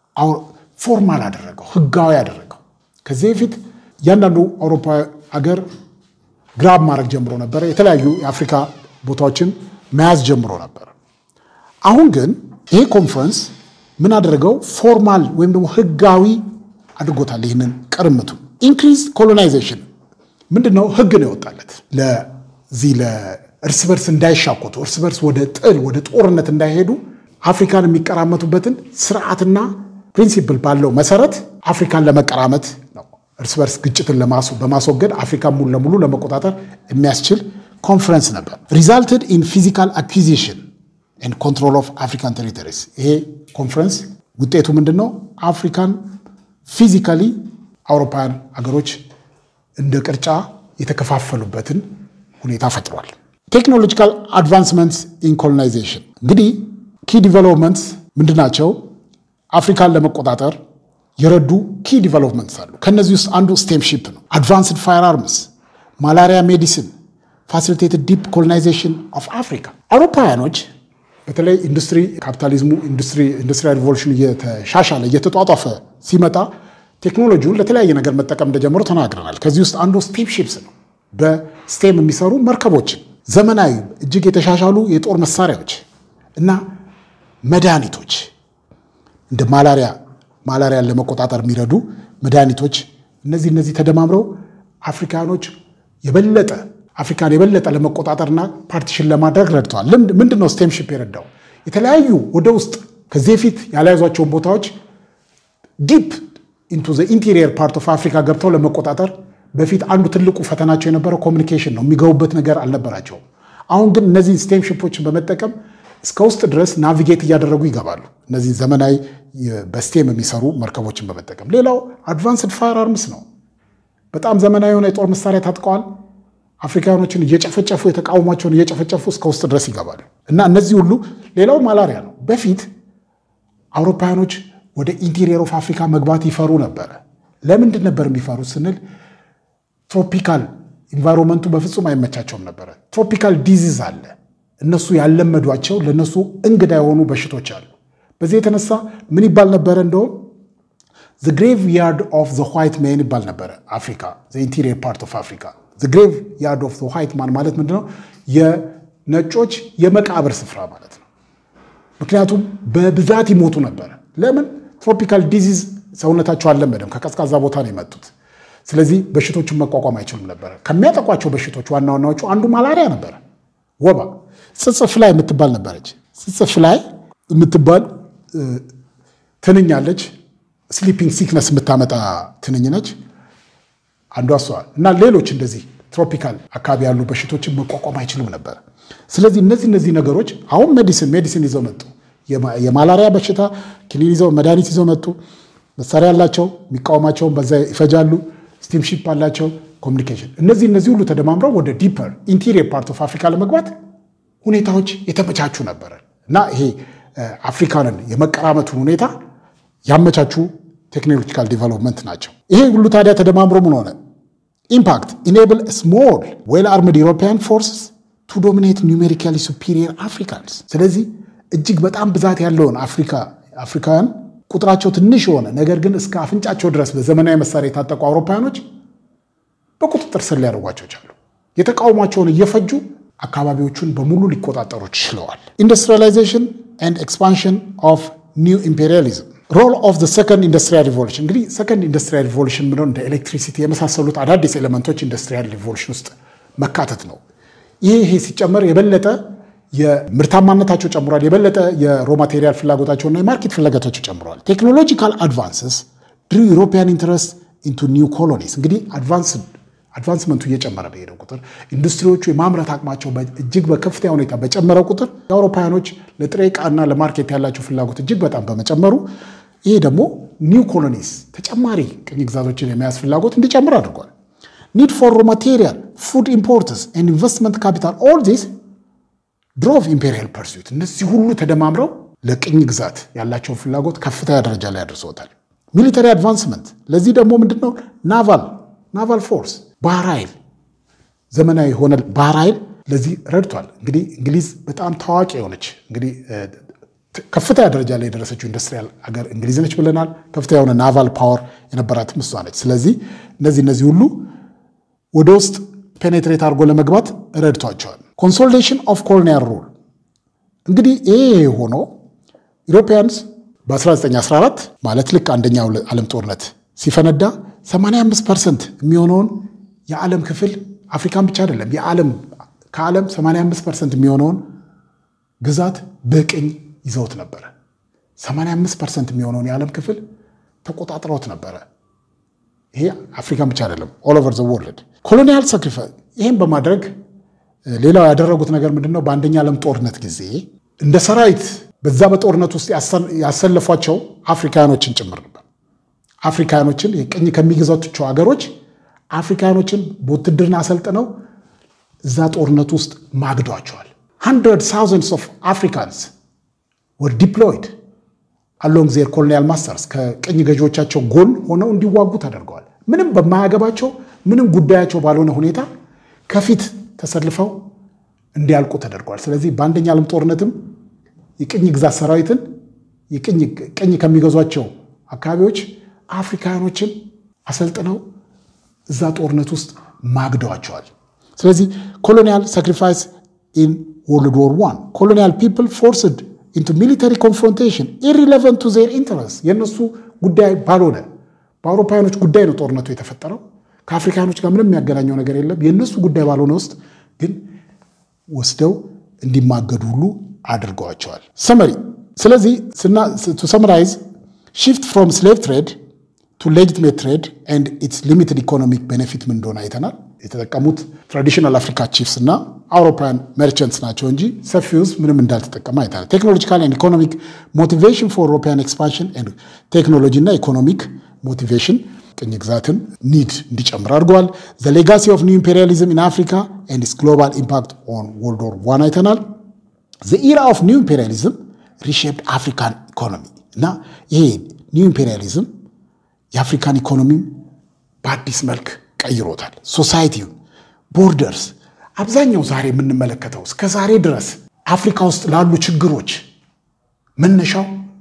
ፎርማል አደረገው፣ ህጋዊ አደረገው። ከዚህ በፊት እያንዳንዱ አውሮፓ ሀገር ግራብ ማድረግ ጀምሮ ነበረ። የተለያዩ የአፍሪካ ቦታዎችን መያዝ ጀምሮ ነበር። አሁን ግን ይሄ ኮንፈረንስ ምን አደረገው? ፎርማል ወይም ደግሞ ህጋዊ አድርጎታል። ይህንን ቅርምቱ ኢንክሪዝ ኮሎናይዜሽን ምንድን ነው? ህግ ነው የወጣለት ለዚህ ለእርስ በርስ እንዳይሻኮቱ፣ እርስ በርስ ወደ ጥል ወደ ጦርነት እንዳይሄዱ አፍሪካን የሚቀራመቱበትን ስርዓትና ፕሪንሲፕል ባለው መሰረት አፍሪካን ለመቀራመት ነው። እርስ በርስ ግጭትን በማስወገድ አፍሪካን ሙሉ ለሙሉ ለመቆጣጠር የሚያስችል ኮንፈረንስ ነበር። ሪዛልትድ ኢን ፊዚካል አኩዚሽን ኤንድ ኮንትሮል ኦፍ አፍሪካን ቴሪቶሪስ። ይሄ ኮንፈረንስ ውጤቱ ምንድን ነው? አፍሪካን ፊዚካሊ አውሮፓውያን ሀገሮች እንደ ቅርጫ የተከፋፈሉበትን ሁኔታ ፈጥሯል። ቴክኖሎጂካል አድቫንስመንትስ ኢን ኮሎናይዜሽን እንግዲህ ኪ ዲቨሎፕመንትስ ምንድን ናቸው? አፍሪካን ለመቆጣጠር የረዱ ኪ ዲቨሎፕመንትስ አሉ። ከእነዚህ ውስጥ አንዱ ስቴምሺፕ ነው። አድቫንስድ ፋየር አርምስ፣ ማላሪያ ሜዲሲን፣ ፋሲሊቴትድ ዲፕ ኮሎናይዜሽን ኦፍ አፍሪካ። አውሮፓውያኖች በተለይ ኢንዱስትሪ ካፒታሊዝሙ ኢንዱስትሪያል ሪቮሉሽን እየተሻሻለ እየተጧጧፈ ሲመጣ ቴክኖሎጂውን ለተለያየ ነገር መጠቀም እንደጀመሩ ተናግረናል። ከዚህ ውስጥ አንዱ ስቴም ሺፕስ ነው። በስቴም የሚሰሩ መርከቦችን፣ ዘመናዊ እጅግ የተሻሻሉ የጦር መሳሪያዎች እና መድኃኒቶች እንደ ማላሪያ ማላሪያን ለመቆጣጠር የሚረዱ መድኃኒቶች እነዚህ እነዚህ ተደማምረው አፍሪካኖች የበለጠ አፍሪካን የበለጠ ለመቆጣጠርና ፓርቲሽን ለማድረግ ረድተዋል። ምንድን ነው ስቴምሺፕ የረዳው? የተለያዩ ወደ ውስጥ ከዚህ በፊት ያልያዟቸውን ቦታዎች ዲፕ ኢንቱ ዘ ኢንቴሪየር ፓርት ኦፍ አፍሪካ ገብተው ለመቆጣጠር በፊት አንዱ ትልቁ ፈተናቸው የነበረው ኮሚኒኬሽን ነው። የሚገቡበት ነገር አልነበራቸውም። አሁን ግን እነዚህ ስቴምሺፖችን በመጠቀም እስከ ውስጥ ድረስ ናቪጌት እያደረጉ ይገባሉ። እነዚህ ዘመናዊ በስቴም የሚሰሩ መርከቦችን በመጠቀም ሌላው አድቫንስድ ፋየር አርምስ ነው። በጣም ዘመናዊ የሆነ የጦር መሳሪያ ታጥቀዋል። አፍሪካኖችን እየጨፈጨፉ የተቃውሟቸውን እየጨፈጨፉ እስከ ውስጥ ድረስ ይገባሉ እና እነዚህ ሁሉ ሌላው ማላሪያ ነው። በፊት አውሮፓውያኖች ወደ ኢንቴሪየር ኦፍ አፍሪካ መግባት ይፈሩ ነበረ። ለምንድን ነበር የሚፈሩት ስንል ትሮፒካል ኢንቫይሮንመንቱ በፍጹም አይመቻቸውም ነበረ። ትሮፒካል ዲዚዝ አለ። እነሱ ያለመዷቸው ለእነሱ እንግዳ የሆኑ በሽቶች አሉ። በዚህ የተነሳ ምን ይባል ነበረ? እንደውም ዘ ግሬቭ ያርድ ኦፍ ዘ ዋይት ሜን ይባል ነበረ። አፍሪካ ዘ ኢንቴሪየር ፓርት ኦፍ አፍሪካ ግሬቭ ያርድ ኦፍ ዋይት ማን ማለት ምንድነው? የነጮች የመቃብር ስፍራ ማለት ነው። ምክንያቱም በብዛት ይሞቱ ነበረ። ለምን? ትሮፒካል ዲዚዝ ሰውነታቸው አልለመደም። ከቀዝቃዛ ቦታ ነው የመጡት። ስለዚህ በሽቶችን መቋቋም አይችሉም ነበረ። ከሚያጠቋቸው በሽቶች ዋና ዋናዎቹ አንዱ ማላሪያ ነበረ፣ ወባ። ጽጽፍ ላይ የምትባል ነበረች። ጽጽፍ ላይ የምትባል ትንኝ አለች። ስሊፒንግ ሲክነስ የምታመጣ ትንኝ ነች። አንዷ እሷ እና ሌሎች እንደዚህ ትሮፒካል አካባቢ ያሉ በሽቶችን መቋቋም አይችሉም ነበር። ስለዚህ እነዚህ እነዚህ ነገሮች አሁን ሜዲሲን ሜዲሲን ይዘው መጡ። የማላሪያ በሽታ ክኒን ይዘው መድኃኒት ይዘው መጡ። መሳሪያ አላቸው፣ የሚቃወማቸውን በዛ ይፈጃሉ። ስቲምሺፕ አላቸው፣ ኮሚኒኬሽን። እነዚህ እነዚህ ሁሉ ተደማምረው ወደ ዲፐር ኢንቴሪየር ፓርት ኦፍ አፍሪካ ለመግባት ሁኔታዎች የተመቻቹ ነበረ እና ይሄ አፍሪካንን የመቀራመቱን ሁኔታ ያመቻቹ ቴክኖሎጂካል ዲቨሎፕመንት ናቸው። ይሄ ሁሉ ታዲያ ተደማምሮ ምን ሆነ? ኢምፓክት ኢኔብል ስሞል ዌል አርምድ ኢሮፒያን ፎርስስ ቱ ዶሚኔት ኒውሜሪካሊ ሱፒሪየር አፍሪካንስ። ስለዚህ እጅግ በጣም ብዛት ያለውን አፍሪካ አፍሪካውያን ቁጥራቸው ትንሽ የሆነ ነገር ግን እስከ አፍንጫቸው ድረስ በዘመናዊ መሳሪያ የታጠቁ አውሮፓውያኖች በቁጥጥር ስር ሊያደርጓቸው ቻሉ። የተቃውሟቸውን እየፈጁ አካባቢዎቹን በሙሉ ሊቆጣጠሩ ችለዋል። ኢንዱስትሪያላይዜሽን ኤንድ ኤክስፓንሽን ኦፍ ኒው ኢምፔሪያሊዝም ሮል ኦፍ ዘ ሰከንድ ኢንዱስትሪያል ሪቮሉሽን እንግዲህ ሰከንድ ኢንዱስትሪያል ሪቮሉሽን ምነው እንደ ኤሌክትሪሲቲ የመሳሰሉት አዳዲስ ኤሌመንቶች ኢንዱስትሪያል ሪቮሉሽን ውስጥ መካተት ነው። ይሄ ይሄ ሲጨመር የበለጠ የምርታማነታቸው ጨምሯል። የበለጠ የሮ ማቴሪያል ፍላጎታቸውና የማርኬት ፍላጎታቸው ጨምረዋል። ቴክኖሎጂካል አድቫንስስ ድሪ ዩሮፒያን ኢንትረስት ኢንቱ ኒው ኮሎኒስ እንግዲህ አድቫንስመንቱ እየጨመረ በሄደው ቁጥር ኢንዱስትሪዎቹ የማምረት አቅማቸው እጅግ በከፍተኛ ሁኔታ በጨመረ ቁጥር የአውሮፓውያኖች ለጥሬ ዕቃና ለማርኬት ያላቸው ፍላጎት እጅግ በጣም በመጨመሩ ይሄ ደግሞ ኒው ኮሎኒስ ተጨማሪ ቅኝ ግዛቶችን የመያዝ ፍላጎት እንዲጨምር አድርጓል። ኒድ ፎር ሮ ማቴሪያል ፉድ ኢምፖርትስ ኤንድ ኢንቨስትመንት ካፒታል ኦል ዚስ ድሮቭ ኢምፔሪያል ፐርሱት እነዚህ ሁሉ ተደማምረው ለቅኝ ግዛት ያላቸውን ፍላጎት ከፍተኛ ደረጃ ላይ አድርሰውታል። ሚሊተሪ አድቫንስመንት ለዚህ ደግሞ ምንድነው ናቫል ናቫል ፎርስ ባህር ኃይል ዘመናዊ የሆነ ባህር ኃይል ለዚህ ረድቷል። እንግዲህ እንግሊዝ በጣም ታዋቂ የሆነች እንግዲህ ከፍተኛ ደረጃ ላይ የደረሰችው ኢንዱስትሪያል ሀገር እንግሊዝ ነች ብለናል። ከፍተኛ የሆነ ናቫል ፓወር የነበራትም እሷ ነች። ስለዚህ እነዚህ እነዚህ ሁሉ ወደ ውስጥ ፔኔትሬት አድርጎ ለመግባት ረድቷቸዋል። ኮንሶሊዴሽን ኦፍ ኮሎኒያል ሩል እንግዲህ ይሄ ሆኖ ኢሮፒያንስ በ1914 ማለት ልክ አንደኛው ዓለም ጦርነት ሲፈነዳ 85 ፐርሰንት የሚሆነውን የዓለም ክፍል አፍሪካን ብቻ አይደለም የዓለም ከዓለም 85 ፐርሰንት የሚሆነውን ግዛት በቅኝ ይዘውት ነበረ። 85 ፐርሰንት የሚሆነውን የዓለም ክፍል ተቆጣጥረውት ነበረ። ይሄ አፍሪካን ብቻ አይደለም ኦል ኦቨር ዘ ወርልድ ኮሎኒያል ሳክሪፋይስ። ይህም በማድረግ ሌላው ያደረጉት ነገር ምንድን ነው? በአንደኛ ዓለም ጦርነት ጊዜ እንደ ሰራዊት በዛ በጦርነት ውስጥ ያሰለፏቸው አፍሪካኖችን ጭምር ነበር። አፍሪካኖችን የቅኝ ከሚገዛቸው ሀገሮች አፍሪካኖችን በውትድርና አሰልጥነው እዛ ጦርነት ውስጥ ማግዷቸዋል። ሃንድረድ ታውዘንድስ ኦፍ አፍሪካንስ ወር ዲፕሎይድ አሎንግ ዜር ኮሎኒያል ማስተርስ ከቅኝ ገዢዎቻቸው ጎን ሆነው እንዲዋጉ ተደርገዋል። ምንም በማያገባቸው ምንም ጉዳያቸው ባልሆነ ሁኔታ ከፊት ተሰልፈው እንዲያልቁ ተደርገዋል። ስለዚህ በአንደኛ ዓለም ጦርነትም የቅኝ ግዛት ሰራዊትን ቅኝ ከሚገዟቸው አካባቢዎች አፍሪካኖችን አሰልጥነው እዛ ጦርነት ውስጥ ማግደዋቸዋል። ስለዚህ ኮሎኒያል ሳክሪፋይስ ኢን ወርልድ ዎር ዋን ኮሎኒያል ፒፕል ፎርስድ ኢንቱ ሚሊታሪ ኮንፍሮንቴሽን ኢሪሌቨንት ቱ ዜር ኢንተረስት የእነሱ ጉዳይ ባልሆነ በአውሮፓውያኖች ጉዳይ ነው ጦርነቱ የተፈጠረው። ከአፍሪካኖች ጋር ምንም የሚያገናኘው ነገር የለም። የእነሱ ጉዳይ ባልሆነ ውስጥ ግን ወስደው እንዲማገዱ ሁሉ አድርገዋቸዋል። ሰመሪ ስለዚህ ቱ ሰመራይዝ ሺፍት ፍሮም ስሌቭ ትሬድ ቱ ሌጂትሜት ትሬድ ኤንድ ኢትስ ሊሚትድ ኢኮኖሚክ ቤኔፊት ምን እንደሆነ አይተናል። የተጠቀሙት ትራዲሽናል አፍሪካ ቺፍስ እና አውሮፓውያን መርቸንትስ ናቸው እንጂ ሰፊ ህዝብ ምንም እንዳልተጠቀመ አይተናል። ቴክኖሎጂካል ኤንድ ኢኮኖሚክ ሞቲቬሽን ፎር ኢሮፒያን ኤክስፓንሽን ቴክኖሎጂ እና ኢኮኖሚክ ሞቲቬሽን ቅኝ ግዛትን ኒድ እንዲጨምር አድርገዋል። ዘ ሌጋሲ ኦፍ ኒው ኢምፔሪያሊዝም ኢን አፍሪካ ኤንድ ኢትስ ግሎባል ኢምፓክት ኦን ወርልድ ዎር ዋን አይተናል። ዘ ኢራ ኦፍ ኒው ኢምፔሪያሊዝም ሪሼፕድ አፍሪካን ኢኮኖሚ እና ይሄ ኒው ኢምፔሪያሊዝም የአፍሪካን ኢኮኖሚም በአዲስ መልክ ቀይሮታል። ሶሳይቲውን፣ ቦርደርስ፣ አብዛኛው ዛሬ የምንመለከተው እስከ ዛሬ ድረስ አፍሪካ ውስጥ ላሉ ችግሮች መነሻው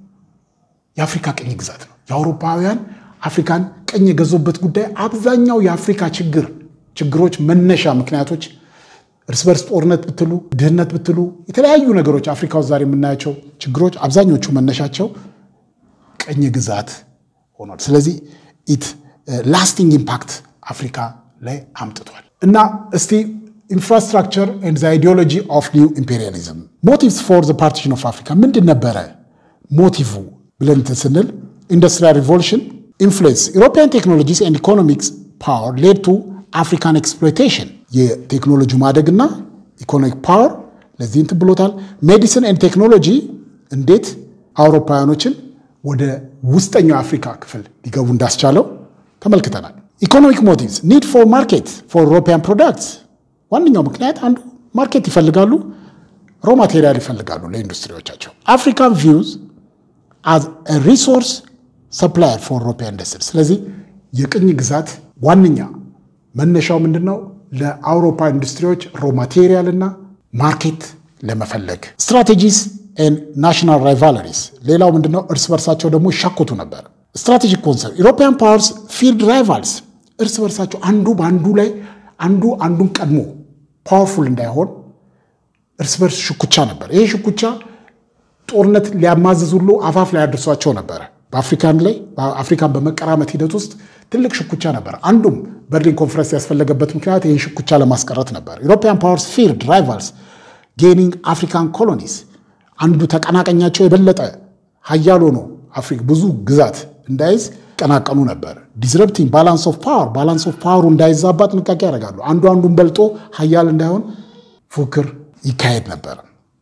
የአፍሪካ ቅኝ ግዛት ነው። የአውሮፓውያን አፍሪካን ቅኝ የገዙበት ጉዳይ አብዛኛው የአፍሪካ ችግር ችግሮች መነሻ ምክንያቶች እርስ በርስ ጦርነት ብትሉ፣ ድህነት ብትሉ፣ የተለያዩ ነገሮች አፍሪካ ውስጥ ዛሬ የምናያቸው ችግሮች አብዛኞቹ መነሻቸው ቅኝ ግዛት ሆኗል። ስለዚህ ኢት ላስቲንግ ኢምፓክት አፍሪካ ላይ አምጥቷል እና እስቲ ኢንፍራስትራክቸር ኤንድ አይዲዮሎጂ ኦፍ ኒው ኢምፔሪያሊዝም ሞቲቭስ ፎር ዘ ፓርቲሽን ኦፍ አፍሪካ ምንድን ነበረ ሞቲቭ ብለን ስንል ኢንዱስትሪያል ሪቮሉሽን ኢንፍሉዌንስ ኢሮፒያን ቴክኖሎጂስ ኤንድ ኢኮኖሚክስ ፓወር ሌድ ቱ አፍሪካን ኤክስፕሎይቴሽን የቴክኖሎጂ ማደግና ኢኮኖሚክ ፓወር ለዚህ እንትን ብሎታል። ሜዲሲን ኤንድ ቴክኖሎጂ እንዴት አውሮፓውያኖችን ወደ ውስጠኛው አፍሪካ ክፍል ሊገቡ እንዳስቻለው ተመልክተናል። ኢኮኖሚክ ሞቲቭስ ኒድ ፎር ማርኬት ፎር ኢሮፒያን ፕሮዳክትስ ዋነኛው ምክንያት አንዱ ማርኬት ይፈልጋሉ፣ ሮ ማቴሪያል ይፈልጋሉ ለኢንዱስትሪዎቻቸው። አፍሪካን ቪውዝ አዝ ሪሶርስ ሰፕላየር ፎር ኢሮፒያን ኢንዱስትሪ። ስለዚህ የቅኝ ግዛት ዋነኛ መነሻው ምንድን ነው? ለአውሮፓ ኢንዱስትሪዎች ሮ ማቴሪያል እና ማርኬት ለመፈለግ ስትራቴጂስ ናሽናል ራይቫለሪስ። ሌላው ምንድነው? እርስ በርሳቸው ደግሞ ይሻኮቱ ነበር። ስትራቴጂክ ኮንሰርን ኢሮፒያን ፓወርስ ፊልድ ራይቫልስ፣ እርስ በርሳቸው አንዱ በአንዱ ላይ አንዱ አንዱን ቀድሞ ፓወርፉል እንዳይሆን እርስ በርስ ሽኩቻ ነበር። ይሄ ሽኩቻ ጦርነት ሊያማዝዝ ሁሉ አፋፍ ላይ ያደርሷቸው ነበረ። በአፍሪካን ላይ አፍሪካን በመቀራመት ሂደት ውስጥ ትልቅ ሽኩቻ ነበር። አንዱም በርሊን ኮንፈረንስ ያስፈለገበት ምክንያት ይህን ሽኩቻ ለማስቀረት ነበር። ኢሮፒያን ፓወርስ ፊልድ ራይቫልስ ጌኒንግ አፍሪካን ኮሎኒስ አንዱ ተቀናቀኛቸው የበለጠ ሀያል ሆኖ አፍሪካ ብዙ ግዛት እንዳይዝ ይቀናቀኑ ነበር። ዲስረፕቲንግ ባላንስ ኦፍ ፓወር ባላንስ ኦፍ ፓወሩ እንዳይዛባ ጥንቃቄ ያደርጋሉ። አንዱ አንዱን በልጦ ሀያል እንዳይሆን ፉክክር ይካሄድ ነበር።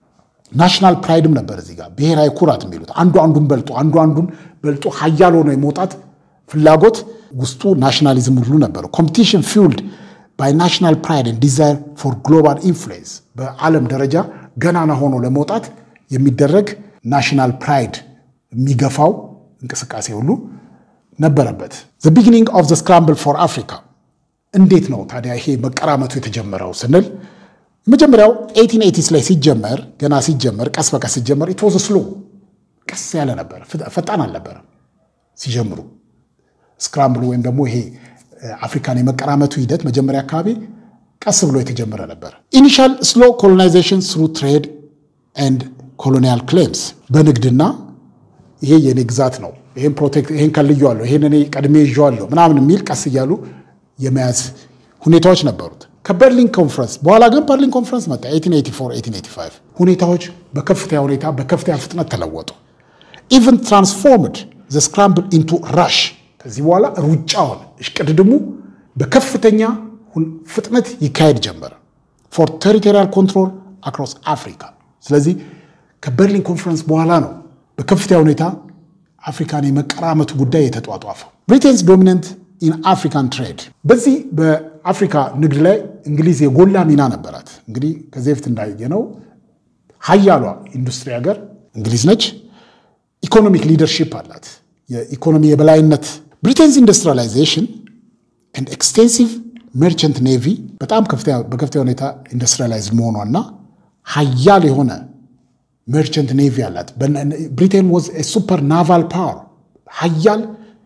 ናሽናል ፕራይድም ነበር እዚህ ጋር ብሔራዊ ኩራት የሚሉት አንዱ አንዱን በልጦ አንዱ አንዱን በልጦ ሀያል ሆኖ የመውጣት ፍላጎት ውስጡ ናሽናሊዝም ሁሉ ነበረው። ኮምፒቲሽን ፊውልድ ባይ ናሽናል ፕራይድ ዲዛይር ፎር ግሎባል ኢንፍሉዌንስ በዓለም ደረጃ ገናና ሆኖ ለመውጣት የሚደረግ ናሽናል ፕራይድ የሚገፋው እንቅስቃሴ ሁሉ ነበረበት። ዘ ቢጊኒንግ ኦፍ ዘ ስክራምብል ፎር አፍሪካ እንዴት ነው ታዲያ ይሄ መቀራመቱ የተጀመረው ስንል የመጀመሪያው ኤቲን ኤቲስ ላይ ሲጀመር ገና ሲጀመር ቀስ በቀስ ሲጀመር ኢትወዝ ስሎ ቀስ ያለ ነበር፣ ፈጣን አልነበረም ሲጀምሩ ስክራምብሉ ወይም ደግሞ ይሄ አፍሪካን የመቀራመቱ ሂደት መጀመሪያ አካባቢ ቀስ ብሎ የተጀመረ ነበር። ኢኒሻል ስሎ ኮሎናይዜሽን ስሩ ትሬድ ኤንድ ኮሎኒያል ክሌምስ በንግድና ይሄ የኔ ግዛት ነው፣ ይሄን ፕሮቴክት ይሄን ከልየዋለሁ፣ ይሄን እኔ ቀድሜ ይዤዋለሁ ምናምን የሚል ቀስ እያሉ የመያዝ ሁኔታዎች ነበሩት። ከበርሊን ኮንፈረንስ በኋላ ግን በርሊን ኮንፈረንስ መጣ 1884 1885 ሁኔታዎች በከፍተኛ ሁኔታ በከፍተኛ ፍጥነት ተለወጡ። ኢቨን ትራንስፎርምድ ዘ ስክራምብል ኢንቱ ራሽ ከዚህ በኋላ ሩጫውን እሽቅድድሙ በከፍተኛ ፍጥነት ይካሄድ ጀመረ ፎር ቴሪቶሪያል ኮንትሮል አክሮስ አፍሪካ። ስለዚህ ከበርሊን ኮንፈረንስ በኋላ ነው በከፍተኛ ሁኔታ አፍሪካን የመቀራመቱ ጉዳይ የተጧጧፈው። ብሪቴንስ ዶሚነንት ኢን አፍሪካን ትሬድ። በዚህ በአፍሪካ ንግድ ላይ እንግሊዝ የጎላ ሚና ነበራት። እንግዲህ ከዚህ በፊት እንዳየነው ሀያሏ ኢንዱስትሪ ሀገር እንግሊዝ ነች። ኢኮኖሚክ ሊደርሺፕ አላት። የኢኮኖሚ የበላይነት ብሪቴንስ ኢንዱስትሪላይዜሽን ኤንድ ኤክስቴንሲቭ ሜርቸንት ኔቪ በጣም በከፍተኛ ሁኔታ ኢንዱስትሪላይዝድ መሆኗና ሀያል የሆነ ሜርቸንት ኔቪ አላት። ብሪቴን ወዝ ሱፐር ናቫል ፓወር ሀያል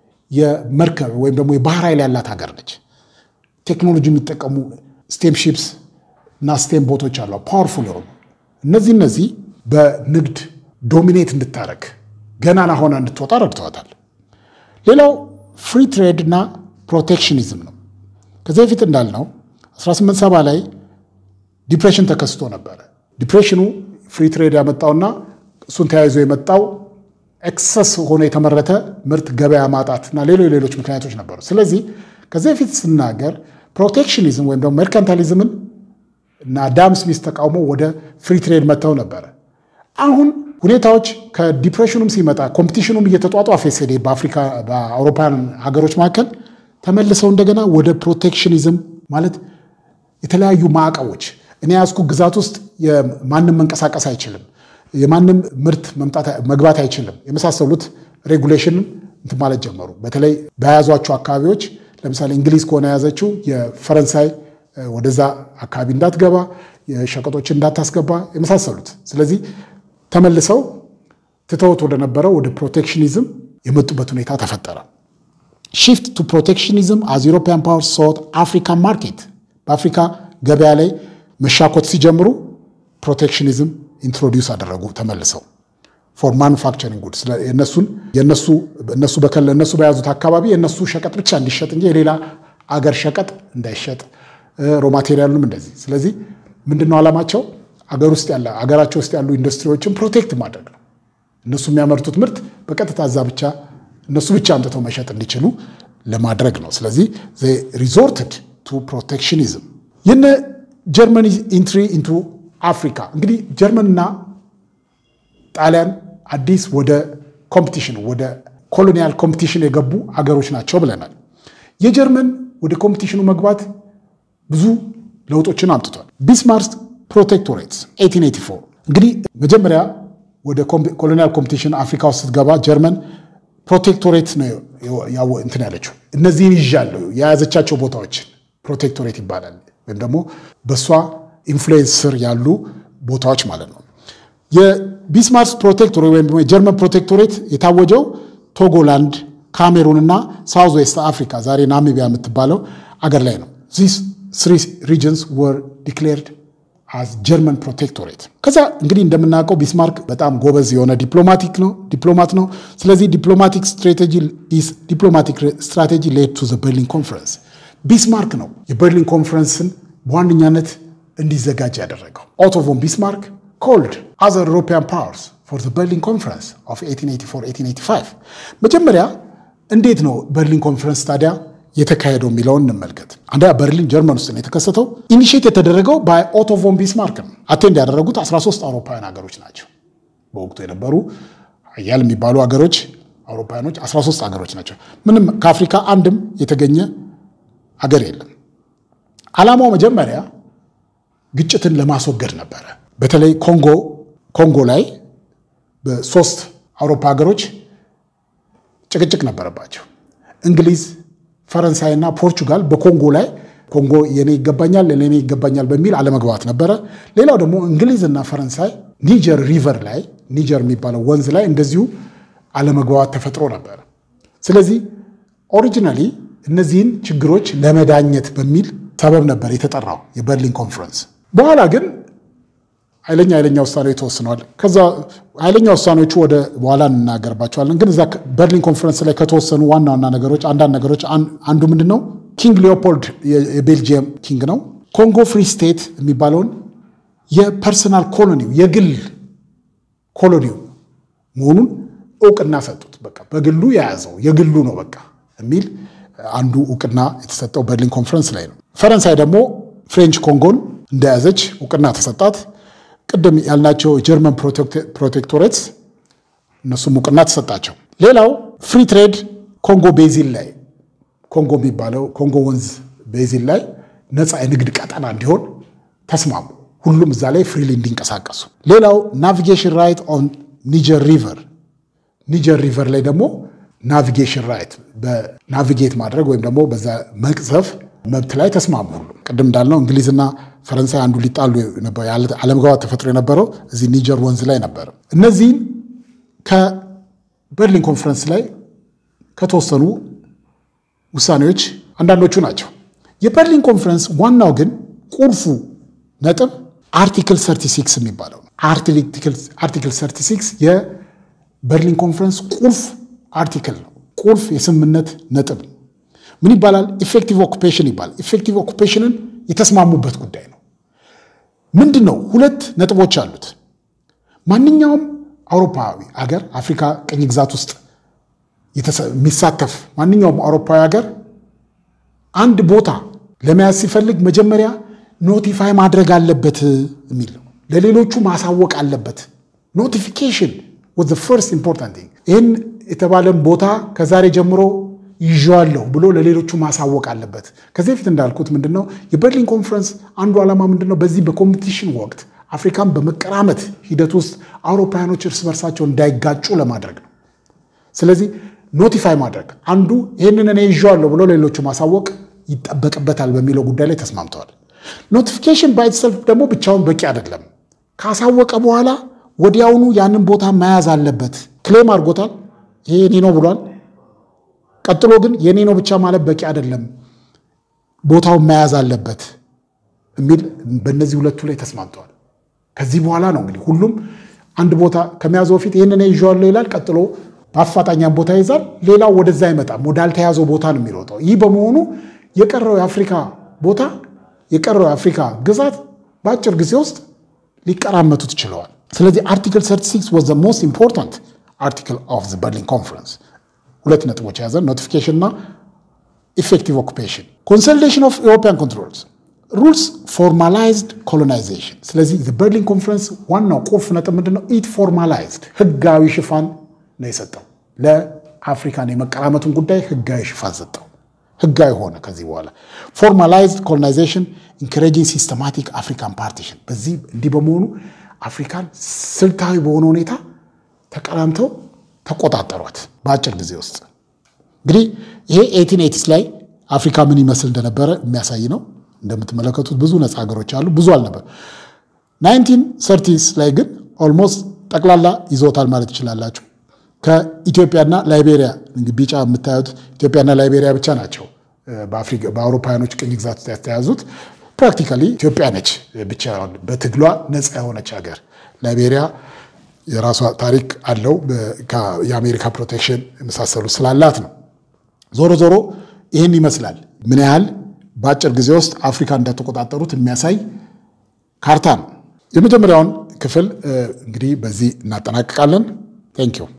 የመርከብ ወይም ደግሞ የባህር ኃይል ያላት ሀገር ነች። ቴክኖሎጂ የሚጠቀሙ ስቴም ሺፕስ እና ስቴም ቦቶች አሏ ፓወርፉል የሆኑ እነዚህ እነዚህ በንግድ ዶሚኔት እንድታረግ ገናና ሆና እንድትወጣ ረድተዋታል። ሌላው ፍሪ ትሬድ እና ፕሮቴክሽኒዝም ነው። ከዚህ በፊት እንዳልነው 1870 ላይ ዲፕሬሽን ተከስቶ ነበረ። ዲፕሬሽኑ ፍሪ ትሬድ ያመጣውና እሱን ተያይዞ የመጣው ኤክሰስ ሆኖ የተመረተ ምርት ገበያ ማጣት እና ሌሎች ሌሎች ምክንያቶች ነበሩ። ስለዚህ ከዚህ በፊት ስናገር ፕሮቴክሽኒዝም ወይም ደግሞ ሜርካንታሊዝምን እና አዳም ስሚስ ተቃውሞ ወደ ፍሪ ትሬድ መጥተው ነበረ። አሁን ሁኔታዎች ከዲፕሬሽኑም ሲመጣ ኮምፒቲሽኑም እየተጧጧፈ ሲሄድ በአፍሪካ በአውሮፓውያን ሀገሮች መካከል ተመልሰው እንደገና ወደ ፕሮቴክሽኒዝም ማለት የተለያዩ ማዕቀቦች እኔ ያዝኩ ግዛት ውስጥ ማንም መንቀሳቀስ አይችልም፣ የማንም ምርት መግባት አይችልም የመሳሰሉት ሬጉሌሽን እንትን ማለት ጀመሩ። በተለይ በያዟቸው አካባቢዎች ለምሳሌ እንግሊዝ ከሆነ የያዘችው የፈረንሳይ ወደዛ አካባቢ እንዳትገባ፣ የሸቀጦችን እንዳታስገባ የመሳሰሉት ስለዚህ ተመልሰው ትተውት ወደነበረው ወደ ፕሮቴክሽኒዝም የመጡበት ሁኔታ ተፈጠረ። ሺፍት ቱ ፕሮቴክሽኒዝም አዝ ዩሮፒያን ፓወር ሶት አፍሪካን ማርኬት በአፍሪካ ገበያ ላይ መሻኮት ሲጀምሩ ፕሮቴክሽኒዝም ኢንትሮዲውስ አደረጉ ተመልሰው ፎር ማኑፋክቸሪንግ ጉድስ የነሱን የነሱ እነሱ በከለ እነሱ በያዙት አካባቢ የነሱ ሸቀጥ ብቻ እንዲሸጥ እንጂ የሌላ አገር ሸቀጥ እንዳይሸጥ ሮ ማቴሪያሉም እንደዚህ። ስለዚህ ምንድነው ዓላማቸው? አገር ውስጥ ያለ አገራቸው ውስጥ ያሉ ኢንዱስትሪዎችን ፕሮቴክት ማድረግ ነው። እነሱ የሚያመርቱት ምርት በቀጥታ እዛ ብቻ እነሱ ብቻ አምጥተው መሸጥ እንዲችሉ ለማድረግ ነው። ስለዚህ ሪዞርትድ ቱ ፕሮቴክሽኒዝም። የነ ጀርመኒ ኢንትሪ ኢንቱ አፍሪካ እንግዲህ ጀርመንና ጣሊያን አዲስ ወደ ኮምፒቲሽን ወደ ኮሎኒያል ኮምፒቲሽን የገቡ አገሮች ናቸው ብለናል። የጀርመን ወደ ኮምፒቲሽኑ መግባት ብዙ ለውጦችን አምጥቷል። ቢስማርክ ፕሮቴክቶሬትስ 1884 እንግዲህ መጀመሪያ ወደ ኮሎኒያል ኮምፒቲሽን አፍሪካ ውስጥ ስትገባ ጀርመን ፕሮቴክቶሬት ነው እንትን ያለችው። እነዚህን ይዣለሁ የያዘቻቸው ቦታዎችን ፕሮቴክቶሬት ይባላል። ወይም ደግሞ በእሷ ኢንፍሉዌንስ ስር ያሉ ቦታዎች ማለት ነው። የቢስማርክ ፕሮቴክቶሬት ወይም ደግሞ የጀርመን ፕሮቴክቶሬት የታወጀው ቶጎላንድ፣ ካሜሩን እና ሳውዝ ዌስት አፍሪካ ዛሬ ናሚቢያ የምትባለው አገር ላይ ነው። ዚስ ስሪ ሪጅንስ ወር ዲክሌርድ አዝ ጀርመን ፕሮቴክቶሬት። ከዛ እንግዲህ እንደምናውቀው ቢስማርክ በጣም ጎበዝ የሆነ ዲፕሎማቲክ ነው ዲፕሎማት ነው። ስለዚህ ዲፕሎማቲክ ስትራቴጂ ዲፕሎማቲክ ስትራቴጂ ሌድ ቱ ዘ በርሊን ኮንፈረንስ። ቢስማርክ ነው የበርሊን ኮንፈረንስን በዋነኛነት እንዲዘጋጅ ያደረገው። ኦቶ ቮን ቢስማርክ ኮልድ አዘር ዩሮፒያን ፓወርስ ፎር ዘ በርሊን ኮንፈረንስ ኦፍ 1884 መጀመሪያ እንዴት ነው በርሊን ኮንፈረንስ ታዲያ የተካሄደው የሚለውን እንመልከት። አንደኛ በርሊን ጀርመን ውስጥ ነው የተከሰተው። ኢኒሼት የተደረገው በኦቶ ቮን ቢስማርክ ነው። አቴንድ ያደረጉት 13 አውሮፓውያን ሀገሮች ናቸው። በወቅቱ የነበሩ ሀያል የሚባሉ ሀገሮች አውሮፓውያኖች 13 ሀገሮች ናቸው። ምንም ከአፍሪካ አንድም የተገኘ ሀገር የለም። ዓላማው መጀመሪያ ግጭትን ለማስወገድ ነበረ። በተለይ ኮንጎ ኮንጎ ላይ በሶስት አውሮፓ ሀገሮች ጭቅጭቅ ነበረባቸው። እንግሊዝ ፈረንሳይና ፖርቹጋል በኮንጎ ላይ ኮንጎ የኔ ይገባኛል ለኔ ይገባኛል በሚል አለመግባባት ነበረ። ሌላው ደግሞ እንግሊዝና ፈረንሳይ ኒጀር ሪቨር ላይ ኒጀር የሚባለው ወንዝ ላይ እንደዚሁ አለመግባባት ተፈጥሮ ነበረ። ስለዚህ ኦሪጂናሊ እነዚህን ችግሮች ለመዳኘት በሚል ሰበብ ነበር የተጠራው የበርሊን ኮንፈረንስ። በኋላ ግን ኃይለኛ ኃይለኛ ውሳኔዎች ተወስነዋል። ከዛ ኃይለኛ ውሳኔዎቹ ወደ በኋላ እንናገርባቸዋለን። ግን እዛ በርሊን ኮንፈረንስ ላይ ከተወሰኑ ዋና ዋና ነገሮች አንዳንድ ነገሮች አንዱ ምንድን ነው? ኪንግ ሊዮፖልድ የቤልጅየም ኪንግ ነው። ኮንጎ ፍሪ ስቴት የሚባለውን የፐርሰናል ኮሎኒው የግል ኮሎኒው መሆኑን እውቅና ሰጡት። በቃ በግሉ የያዘው የግሉ ነው በቃ የሚል አንዱ እውቅና የተሰጠው በርሊን ኮንፈረንስ ላይ ነው። ፈረንሳይ ደግሞ ፍሬንች ኮንጎን እንደያዘች እውቅና ተሰጣት። ቅድም ያልናቸው የጀርመን ፕሮቴክቶሬትስ እነሱም እውቅና ተሰጣቸው። ሌላው ፍሪ ትሬድ ኮንጎ ቤዚን ላይ ኮንጎ የሚባለው ኮንጎ ወንዝ ቤዚን ላይ ነፃ የንግድ ቀጠና እንዲሆን ተስማሙ። ሁሉም እዛ ላይ ፍሪሊ እንዲንቀሳቀሱ። ሌላው ናቪጌሽን ራይት ኦን ኒጀር ሪቨር ኒጀር ሪቨር ላይ ደግሞ ናቪጌሽን ራይት በናቪጌት ማድረግ ወይም ደግሞ በዛ መቅዘፍ መብት ላይ ተስማሙ። ሁሉም ቅድም እንዳልነው እንግሊዝና ፈረንሳይ አንዱ ሊጣሉ አለመግባባት ተፈጥሮ የነበረው እዚህ ኒጀር ወንዝ ላይ ነበር። እነዚህን ከበርሊን ኮንፈረንስ ላይ ከተወሰኑ ውሳኔዎች አንዳንዶቹ ናቸው። የበርሊን ኮንፈረንስ ዋናው ግን ቁልፉ ነጥብ አርቲክል 36 የሚባለው ነው። አርቲክል 36 የበርሊን ኮንፈረንስ ቁልፍ አርቲክል ነው። ቁልፍ የስምምነት ነጥብ ነው። ምን ይባላል? ኢፌክቲቭ ኦኩፔሽን ይባላል። ኢፌክቲቭ ኦኩፔሽንን የተስማሙበት ጉዳይ ነው። ምንድን ነው? ሁለት ነጥቦች አሉት። ማንኛውም አውሮፓዊ አገር አፍሪካ ቅኝ ግዛት ውስጥ የሚሳተፍ ማንኛውም አውሮፓዊ ሀገር አንድ ቦታ ለመያዝ ሲፈልግ መጀመሪያ ኖቲፋይ ማድረግ አለበት የሚል ነው። ለሌሎቹ ማሳወቅ አለበት። ኖቲፊኬሽን ወዝ ፈርስት ኢምፖርታንት ቲንግ። ይህን የተባለን ቦታ ከዛሬ ጀምሮ ይዤዋለሁ ብሎ ለሌሎቹ ማሳወቅ አለበት። ከዚህ በፊት እንዳልኩት ምንድን ነው የበርሊን ኮንፈረንስ አንዱ ዓላማ ምንድን ነው? በዚህ በኮምፒቲሽን ወቅት አፍሪካን በመቀራመት ሂደት ውስጥ አውሮፓውያኖች እርስ በርሳቸው እንዳይጋጩ ለማድረግ ነው። ስለዚህ ኖቲፋይ ማድረግ አንዱ ይህንን እኔ ይዤዋለሁ ብሎ ሌሎቹ ማሳወቅ ይጠበቅበታል በሚለው ጉዳይ ላይ ተስማምተዋል። ኖቲፊኬሽን ባይተሰልፍ ደግሞ ብቻውን በቂ አይደለም። ካሳወቀ በኋላ ወዲያውኑ ያንን ቦታ መያዝ አለበት። ክሌም አድርጎታል፣ ይሄ የኔ ነው ብሏል። ቀጥሎ ግን የኔ ነው ብቻ ማለት በቂ አይደለም፣ ቦታውን መያዝ አለበት የሚል በእነዚህ ሁለቱ ላይ ተስማምተዋል። ከዚህ በኋላ ነው እንግዲህ ሁሉም አንድ ቦታ ከመያዙ በፊት ይህንን ይዤዋለሁ ይላል። ቀጥሎ በአፋጣኛም ቦታ ይዛል። ሌላው ወደዛ አይመጣም፣ ወዳልተያዘው ቦታ ነው የሚሮጠው። ይህ በመሆኑ የቀረው የአፍሪካ ቦታ የቀረው የአፍሪካ ግዛት በአጭር ጊዜ ውስጥ ሊቀራመቱት ችለዋል። ስለዚህ አርቲክል 36 was the most important article of the Berlin Conference ሁለት ነጥቦች የያዘ ኖቲፊኬሽን እና ኢፌክቲቭ ኦኩፔሽን ኮንሶሊዴሽን ኦፍ ኢሮፒያን ኮንትሮልስ ሩልስ ፎርማላይዝድ ኮሎናይዜሽን። ስለዚህ በርሊን ኮንፈረንስ ዋናው ቁልፍ ነጥብ ምንድን ነው? ኢት ፎርማላይዝድ ህጋዊ ሽፋን ነው የሰጠው። ለአፍሪካን የመቀራመቱን ጉዳይ ህጋዊ ሽፋን ሰጠው። ህጋዊ ሆነ። ከዚህ በኋላ ፎርማላይዝድ ኮሎናይዜሽን ኢንከሬጂንግ ሲስተማቲክ አፍሪካን ፓርቲሽን። በዚህ እንዲህ በመሆኑ አፍሪካን ስልታዊ በሆነ ሁኔታ ተቀራምተው ተቆጣጠሯት በአጭር ጊዜ ውስጥ። እንግዲህ ይሄ ኤቲን ኤቲስ ላይ አፍሪካ ምን ይመስል እንደነበረ የሚያሳይ ነው። እንደምትመለከቱት ብዙ ነፃ ሀገሮች አሉ፣ ብዙ አልነበር። ናይንቲን ሰርቲስ ላይ ግን ኦልሞስት ጠቅላላ ይዞታል ማለት ትችላላችሁ። ከኢትዮጵያና ላይቤሪያ ቢጫ የምታዩት ኢትዮጵያና ላይቤሪያ ብቻ ናቸው በአውሮፓውያኖች ቅኝ ግዛት ያስተያዙት። ፕራክቲካሊ ኢትዮጵያ ነች ብቻ በትግሏ ነፃ የሆነች ሀገር። ላይቤሪያ የራሷ ታሪክ አለው የአሜሪካ ፕሮቴክሽን የመሳሰሉ ስላላት ነው። ዞሮ ዞሮ ይህን ይመስላል። ምን ያህል በአጭር ጊዜ ውስጥ አፍሪካ እንደተቆጣጠሩት የሚያሳይ ካርታ ነው። የመጀመሪያውን ክፍል እንግዲህ በዚህ እናጠናቅቃለን። ቴንኪው